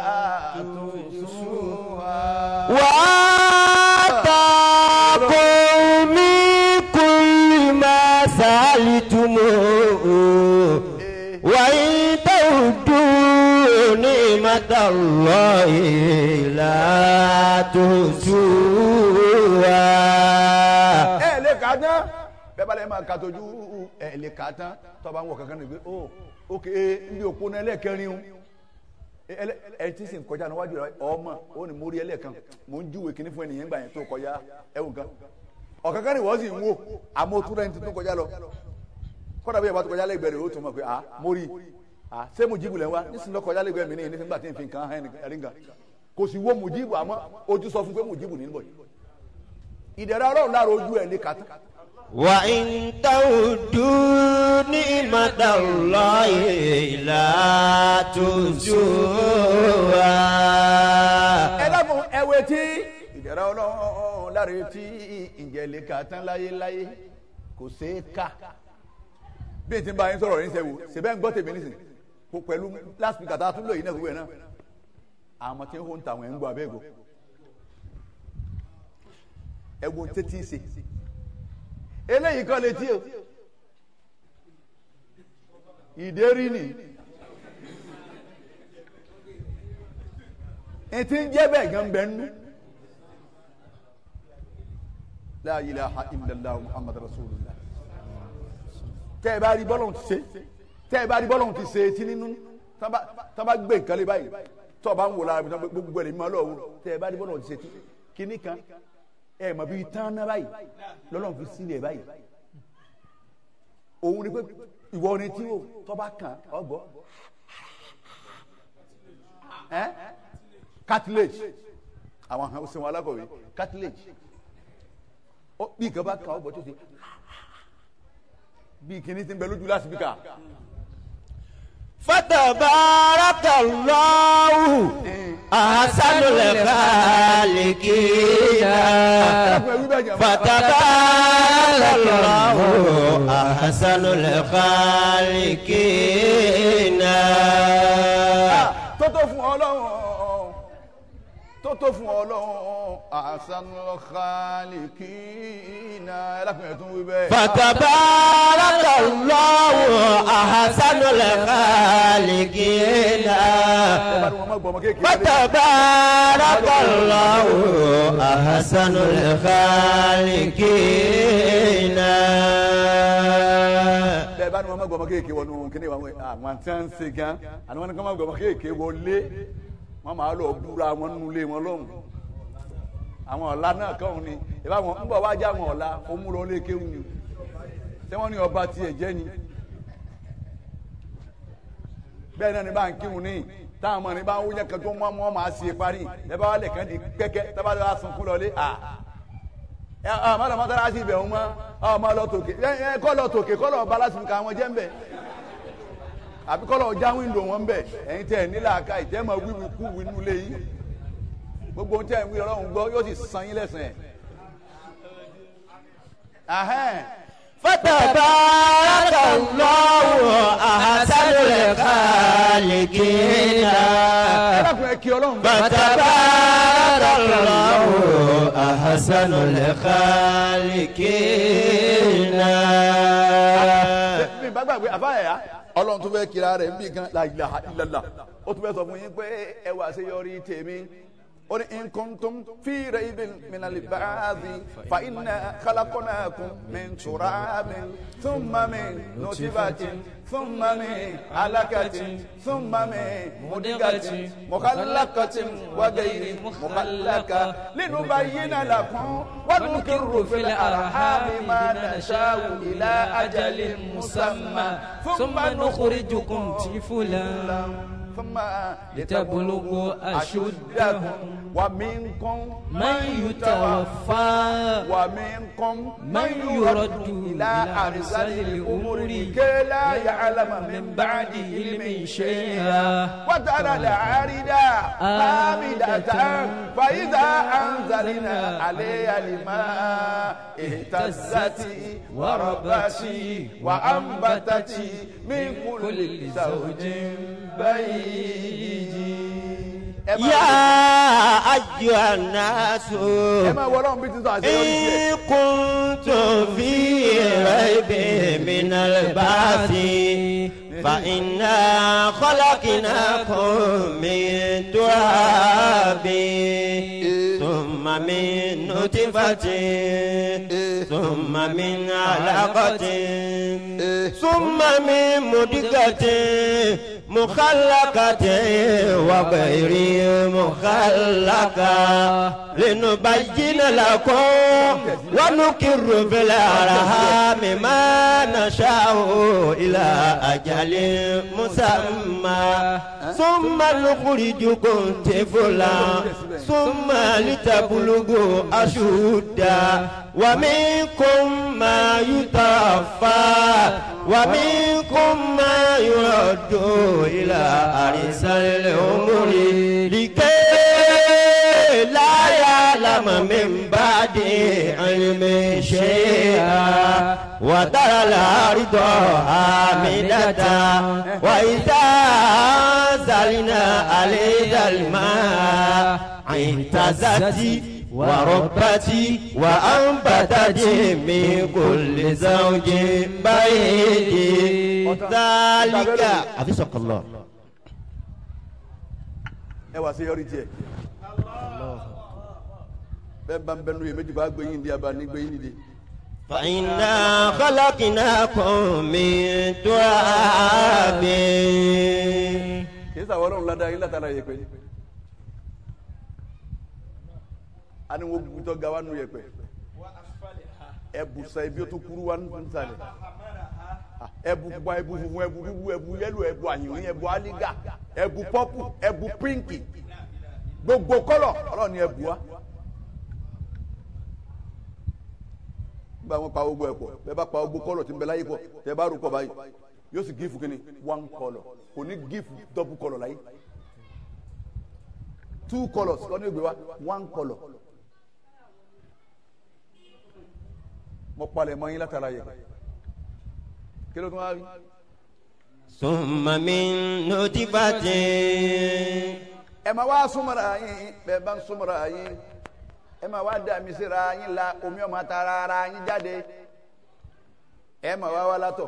Speaker 2: tuhsuha.
Speaker 3: وآتاكم من كل ما سألتموه وإن تعدوا نعمة الله لا تحصوها
Speaker 2: ẹ lè kà á tán bẹ́ẹ̀ bá lè máa ka tójú ẹ lè kà á tán tọ́ba ń wọ̀ kankan nìgbé ó ókè ndí òpó náà ẹlẹ́ẹ̀kẹrin o ẹlẹ ẹ ti sìn kọjá níwájú rẹ ọmọ ó ní mórí ẹlẹ́ẹ̀kan mò ń júwe kíní fún ẹnìyẹn gbà yẹn tó kọjá ẹwù kan ọ̀kankan ni wọ́n sì ń wò àmọ́ tó rẹ̀ ń tuntun kọjá lọ kọ́dà bí ẹ bá tó kọjá lẹ́gbẹ̀ẹ́ rẹ̀ ó tún mọ̀ pé ah mórí ah ṣé mujibu lẹ́ wá nísìnyí lọ kọjá lẹ́gbẹ̀ẹ́ mi ní ìnísìnyí gbà tí n fi nǹkan hàn ẹ̀rí nǹkan kò sì wo mujibu àmọ́ ojú sọ fún pé mujibu ní bọ̀ ìdẹ̀rẹ̀ ọlọ́run lára ojú ẹ̀ lè kàtá
Speaker 3: وإن تعدوا نعمة الله لا تحصوها
Speaker 2: ẹ dákun ẹwẹ tí ìdẹ̀ra ọlọ́run láre tí ìjẹ̀lẹ̀ kà tán láyéláyé kò ṣeé ká bí n ti bá yín sọ̀rọ̀ yín sẹ́wọ̀ ṣẹ̀bẹ́ ń gbọ́ tèmi nísìn kó pẹ̀lú last week àtàwọn tún lò yín náà gbogbo ẹ̀ náà àwọn tí ń hó ń tàwọn ẹ̀ ń gbọ́ abẹ́ẹ̀gọ́ ẹ̀wọ̀n tẹ́tí ṣe eléyìí kọ́ létí o ìdérí ni ètí ń jẹ́ bẹ́ẹ̀ gan bẹ́ẹ̀ nú la ilaha illallah muhammad rasulullah tẹ́ ẹ bá rí bọ́lọ̀ ti ṣe tẹ́ ẹ bá rí bọ́lọ̀ ti ṣe etí nínú tá bá gbé nǹkan lé báyìí tó o bá ń wò lára bí gbogbo ẹ̀ lè máa lọ́wọ́ tẹ́ ẹ bá rí bọ́lọ̀ ti ṣe etí kíní kan ẹ mọ̀ bí tán ná báyìí lọ́lọ́run fi sílẹ̀ báyìí òun ni pé ìwọ ni tí o tó bá kàn ọ gbọ́ ẹ cartilage àwọn àwọn sẹ́wọ̀n alákọ̀wé cartilage ó bí nǹkan bá kàn ọ gbọ́ tó ṣe bí kìíní ti ń bẹ lójú lásìbíkà
Speaker 3: فتبارك الله أحسن الخالقين فتبارك الله أحسن الخالقين
Speaker 2: tó tó fún ọlọ́run tó tó fún ọlọ́run ahsanul khaliqina ẹlẹ́kùnrin tó ń wí bẹ́ẹ̀.
Speaker 3: فتبارك الله أحسن الخالقين فتبارك الله أحسن الخالقين
Speaker 2: bẹ́ẹ̀ bá ní wọn má gbọmọ kéèké wọnú kíní wa àwọn tí wọn ń ṣe gan àni wọn ní kí wọn má gbọmọ kéèké wọlé wọn máa lọ búra wọn nínú ilé wọn lọ́hùn àwọn ọ̀la náà kàn ní ìbá wọn ń bọ̀ wá já àwọn ọ̀la ó mú lọ lé kéwù ni tí wọ́n ní ọba tiẹ̀ jẹ́ ni bẹ́ẹ̀ náà ni bá ń kírun ní táwọn ọmọ ní bá ń wúnyẹ́ kan tó mọ́ wọn máa ṣe parí ẹ bá wà lẹ̀ kàn di kẹ́kẹ́ tábà lọ́wọ́ sunkún lọ lé à ẹ ọ má lọ mọ́tàlá sí ibẹ̀ wọn mọ́ ọ má lọ tòkè ẹ ẹ kọ́ lọ tòkè kọ́ lọ bá lásìkò ká wọn jẹ́ ń bẹ̀ àbí kọ́ lọ já wíńdò wọn ń bẹ̀ ẹ̀yin tẹ̀ nílà ká ìtẹ́ mọ wíwí kú wínú lé yìí gbogbo ohun tẹ́ ń wí ọlọ́run gbọ́ yóò sì san yín lẹ́sìn ẹ̀.
Speaker 3: فتبارك الله أحسن الخالقين
Speaker 2: ẹ dákun ẹ kí ọlọ́run bá.
Speaker 3: فتبارك الله أحسن الخالقين
Speaker 2: mi bá gbàgbé àfáàyà ọlọ́run tó fẹ́ kira rẹ̀ nbí kan la ilaha illallah ó tún fẹ́ sọ fún yín pé ẹ wà sí yọrí tèmi ó ní in kuntum fi raybin minal ba'thi fa inna khalaqnakum min turabin thumma min nutfatin thumma min alaqatin thumma min mudghatin mukhallaqatin wa ghayri mukhallaqa linubayyina lakum wa nuqirru fil arhami ma nasha'u ila ajalin musamma
Speaker 6: ثم نخرجكم طفلا
Speaker 2: ثم
Speaker 6: لتبلغوا أشدكم
Speaker 2: ومنكم
Speaker 6: من يتوفى
Speaker 2: ومنكم
Speaker 6: من يرد
Speaker 2: إلى أرسل الأمور كي لا يعلم من بعد علم شيئا وترى العارض حامدة فإذا أنزلنا عليها الماء اهتزت وربت وأنبتت من كل زوج بهيج
Speaker 3: يا أيها الناس
Speaker 2: ẹ máa wọ ọlọ́run bí ti sọ àṣeyọrí tiẹ̀.
Speaker 3: إن كنتم في ريب من البعث فإنا خلقناكم من تراب ثم من نطفة ثم من علقة ثم من مدقة مخلقة وغير مخلقة لنبين لكم ونكر في الأرحام ما نشاء إلى أجل مسمى ثم نخرجكم طفلا ثم لتبلغوا أشدا ومنكم ما يتوفى ومنكم ما يرد إلى أرض العمر لكي لا يعلم من بعد علم شيئا وترى الأرض حامدة وإذا أنزلنا عليها الماء اهتزت وربت وأنبتت من كل زوج بهيج ذلك حفظك الله
Speaker 2: ẹ wá sí yọrí tiẹ̀ bẹ́ẹ̀ bá ń bẹnu yìí méjì bá gbé yín di abá ní gbé yín di.
Speaker 3: فإنا خلقناكم من تراب
Speaker 2: kì í sàwọn ọlọ́run ládàá yín látara yẹpẹ a ní wọn gbútọ́ ga wa nù yẹpẹ ẹbù sa ibi ó tún kúrú wa nù sàlẹ̀ ẹbù pupa ẹbù funfun ẹbù dúdú ẹbù yẹlò ẹbù àyìnrín ẹbù alígà ẹbù pọ́pù ẹbù pínkì gbogbo kọ́lọ̀ ọlọ́run ni ẹbù wa. nígbà wọn pa gbogbo ẹ pọ̀ bẹ́ẹ̀ bá pa gbogbo kọ́lọ̀ tí ń bẹ láyé pọ̀ tẹ́ bá rò pọ̀ báyìí yóò sì gífù kínní one colour kò ní gífù double colour láyé two colours lọ́nà ìgbé wa one colour mo palẹ̀ mọ́ yín látara yẹ kí ló tún wá rí
Speaker 3: ثم من نطفة
Speaker 2: ẹ máa wá súnmọ́ra yín bẹ́ẹ̀ bá ń súnmọ́ra yín ẹ máa wá dà mí síra yín la omi ọmọ tara ara yín jáde ẹ máa wá wá látọ̀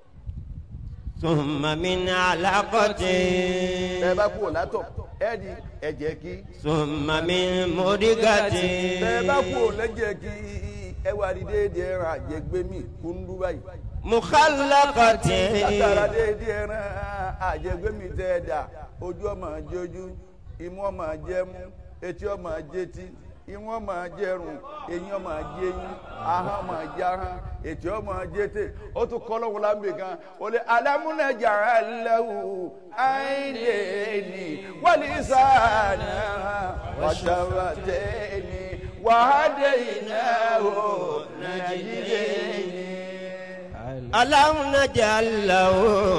Speaker 3: ثم من علقة
Speaker 2: bẹ́ẹ̀ bá kú látọ̀ ẹ di ẹ̀jẹ̀ kí
Speaker 3: ثم من مضغة
Speaker 2: bẹ́ẹ̀ bá kú lẹ́jẹ̀ kí ẹ wá di déédéé ẹran àjẹgbẹ́mí kúndú báyìí
Speaker 3: مخلقة
Speaker 2: látara déédéé ẹran àjẹgbẹ́mí tẹ́ ẹ dà ojú ọmọ jẹjú imú ọmọ jẹmú etí ọmọ jẹtí imú ọmọ jẹrùn eyín ọmọ jẹyín ahọ́n ọmọ jahọ́n etí ọmọ jẹtẹ ó tún kọ́ lọ́wọ́ lámbè kan ó lé alámúnájà aláwù àìlèní wàlísàánà wàtàwàtẹ́ni wàhádé ìnáwó nàìjíríà.
Speaker 3: ألم نجعل له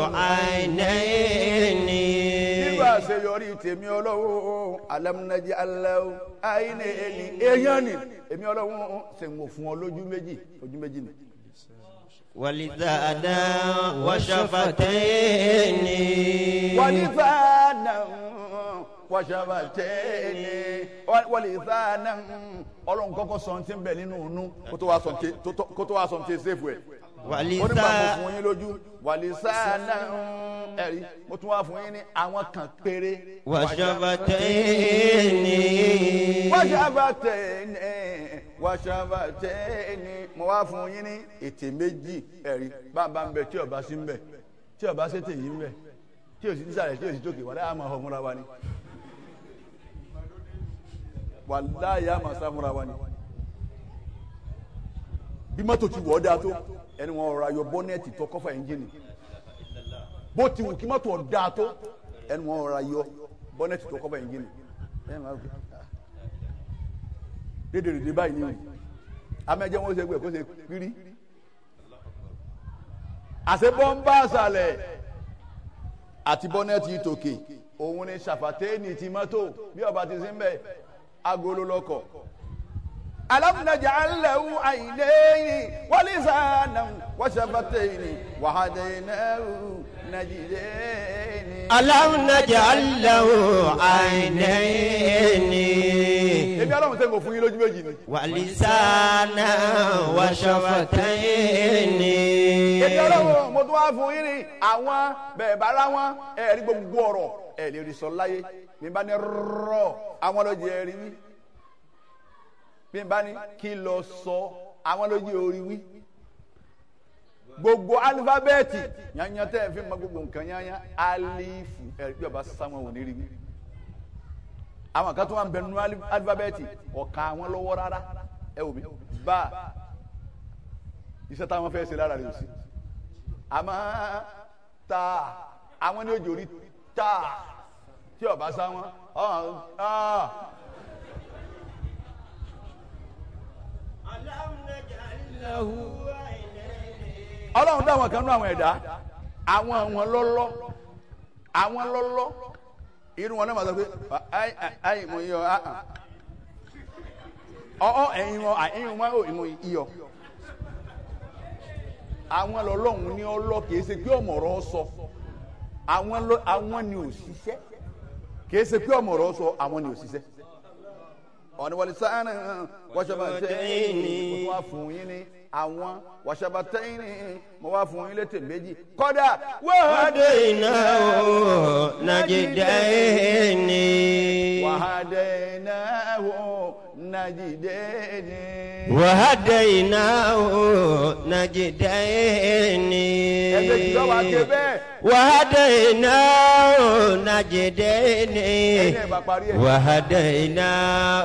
Speaker 3: عينين
Speaker 2: nígbà àṣeyọrí tèmi ọlọ́wọ́ alámúnájí aláwọ̀ àìní ẹni èèyàn ni èmi ọlọ́wọ́ ṣe ń wò fún ọ lójú méjì ojú méjì ni.
Speaker 3: ولسانا وشفتين
Speaker 2: wàlífàánà wàṣàbàtẹ́ni wàlífàánà ọlọ́run kọ́kọ́ sọ ti ń bẹ̀ nínú inú kó tó wá sọ ti kó tó wá sọ ti ṣèfù ẹ̀. ó ní bá mo
Speaker 3: ولسانا
Speaker 2: fún yín lójú wàlífàánà ẹ̀rí mo tún wá fún yín ní àwọn kan péré.
Speaker 3: وشفتين
Speaker 2: wàṣàbàtẹ́ni wàṣàbàtẹ́ni mo wá fún yín ní ètè méjì ẹ̀rí bàbá ń bẹ tí ọba sí ń bẹ tí ọba ṣètè yìí ń bẹ tí o sì ti sàlẹ̀ tí o sì tókè wàlẹ́ àmọ́ ọ̀hún múra wa ni wàláyé àmọ́ sá múra wa ni bí mọ́tò ti wọ̀ ọ́ dáa tó ẹni wọn rọra yọ bọ́nẹ́ẹ̀tì tó kọ́fà ẹ́ńjìnì bó ti wù kí mọ́tò ọ̀ dáa tó ẹni wọn rọra yọ bọ́nẹ́ẹ̀tì tó kọ́fà ẹ́ńjìnì ẹ̀ máa fi dédèrèdè báyìí ni o amẹ́jẹ́ wọn ṣe gbé kó ṣe kiri àṣebọ́ ń bá àṣàlẹ̀ àti bọ́nẹ́ẹ̀tì tòkè òun ni ṣàfàtẹ́ẹ̀nì ti mọ́tò bí ọba ti sí ń bẹ̀ agolo lọkọ̀ alamnaja alahu ayineyi walisana wasabateyini wahadeyinahu najideyini.
Speaker 3: ألم نجعل له عينين
Speaker 2: ebi aláwọ̀ sẹ́yìn kò fún yín lójú méjì ni.
Speaker 3: ولسانا وشفتين
Speaker 2: ebi aláwọ̀ mo tún wá fún yín ní àwọn bẹ́ẹ̀ bá rá wọn ẹ̀ rí gbogbo ọ̀rọ̀ ẹ̀ lè rí sọ láyé bí n bá ní rọ̀ àwọn ló jẹ́ rí wí bí n bá ní kí lọ sọ àwọn ló jẹ́ orí wí gbogbo alifábẹ́ẹ̀tì yanyan tẹ́ ẹ fi mọ gbogbo nǹkan yanyan alifu ẹ̀ bí ọba sáwọn ò ní rí wí àwọn kan tó wà ń bẹ nínú ali- alifábẹ́ẹ̀tì ọ̀ka àwọn lọ́wọ́ rárá ẹ wò mí bá iṣẹ́ táwọn fẹ́ ṣe lára rẹ̀ sí àmọ́ ta àwọn ní òjò rí ta tí ọba sá wọn ọ̀hún ah. ọlọ́run dá àwọn kan nú àwọn ẹ̀dá àwọn àwọn lọ́lọ́ àwọn lọ́lọ́ irun wọn náà máa sọ pé ayi ayi mo yọ ah ah ọ ẹyin wọn ẹyin wọn ò mo yọ àwọn lọ́lọ́run ní ọlọ́ kìí ṣe pé ọmọ ọ̀rọ̀ sọ àwọn lọ àwọn ni ò ṣiṣẹ́ kìí ṣe pé ọmọ ọ̀rọ̀ sọ àwọn ni ò ṣiṣẹ́ ọ̀nì wọlé sáánà wọ́ṣọ́bàtẹ́yìn mo wá fún yín ní àwọn wọ́ṣọ́bàtẹ́yìn mo wá fún yín létè méjì kọ́dà
Speaker 3: وهديناه نجدين
Speaker 2: wàhádẹ́náwó nàjídẹ́ni.
Speaker 3: وهديناه نجدين
Speaker 2: ẹgbẹ́ ìjọba wa ké bẹ́ẹ̀
Speaker 3: وهديناه نجدين
Speaker 2: ẹ̀yin ẹ̀ bá parí ẹ̀.
Speaker 3: وهديناه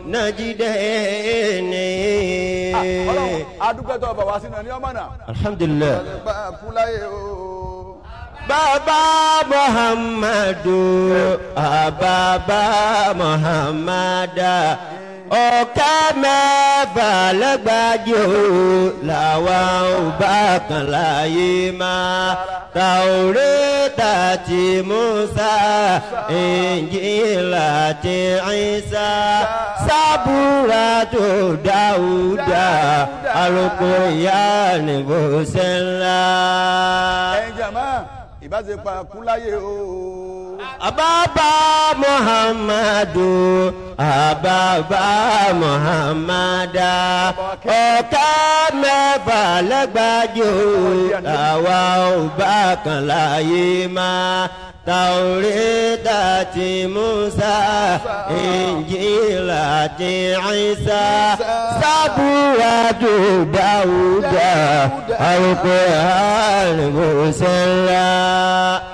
Speaker 3: نجدين
Speaker 2: ọlọ́run adúpẹ́ tó bàbá sínú ẹni ọmọ náà.
Speaker 3: الحمد لله
Speaker 2: bá a kú láyé o.
Speaker 3: bàbá muhammadu bàbá muhammada ọ̀kẹ́ mẹ́fà lẹ́gbàájò làwọn ò bá kan láyé máa tàwórẹ́tà tí musa ìnjílà tí ìsá sábúra tó dáúdà àròkọ ìyá nìbó sẹ́ńlá.
Speaker 2: ẹ̀yin jàmá ìbáṣepọ̀ kú láyé o.
Speaker 3: Ababa Muhammadu Ababa Muhammada ọ̀kẹ́ mẹ́fà lẹ́gbàájò àwa ò bá kan láyé máa Tàwórẹ́tà ti Musa Ìnjílà ti Ìsá Sábúra tó Dáúdà àrùkọ àrùn Mùsẹ̀lá.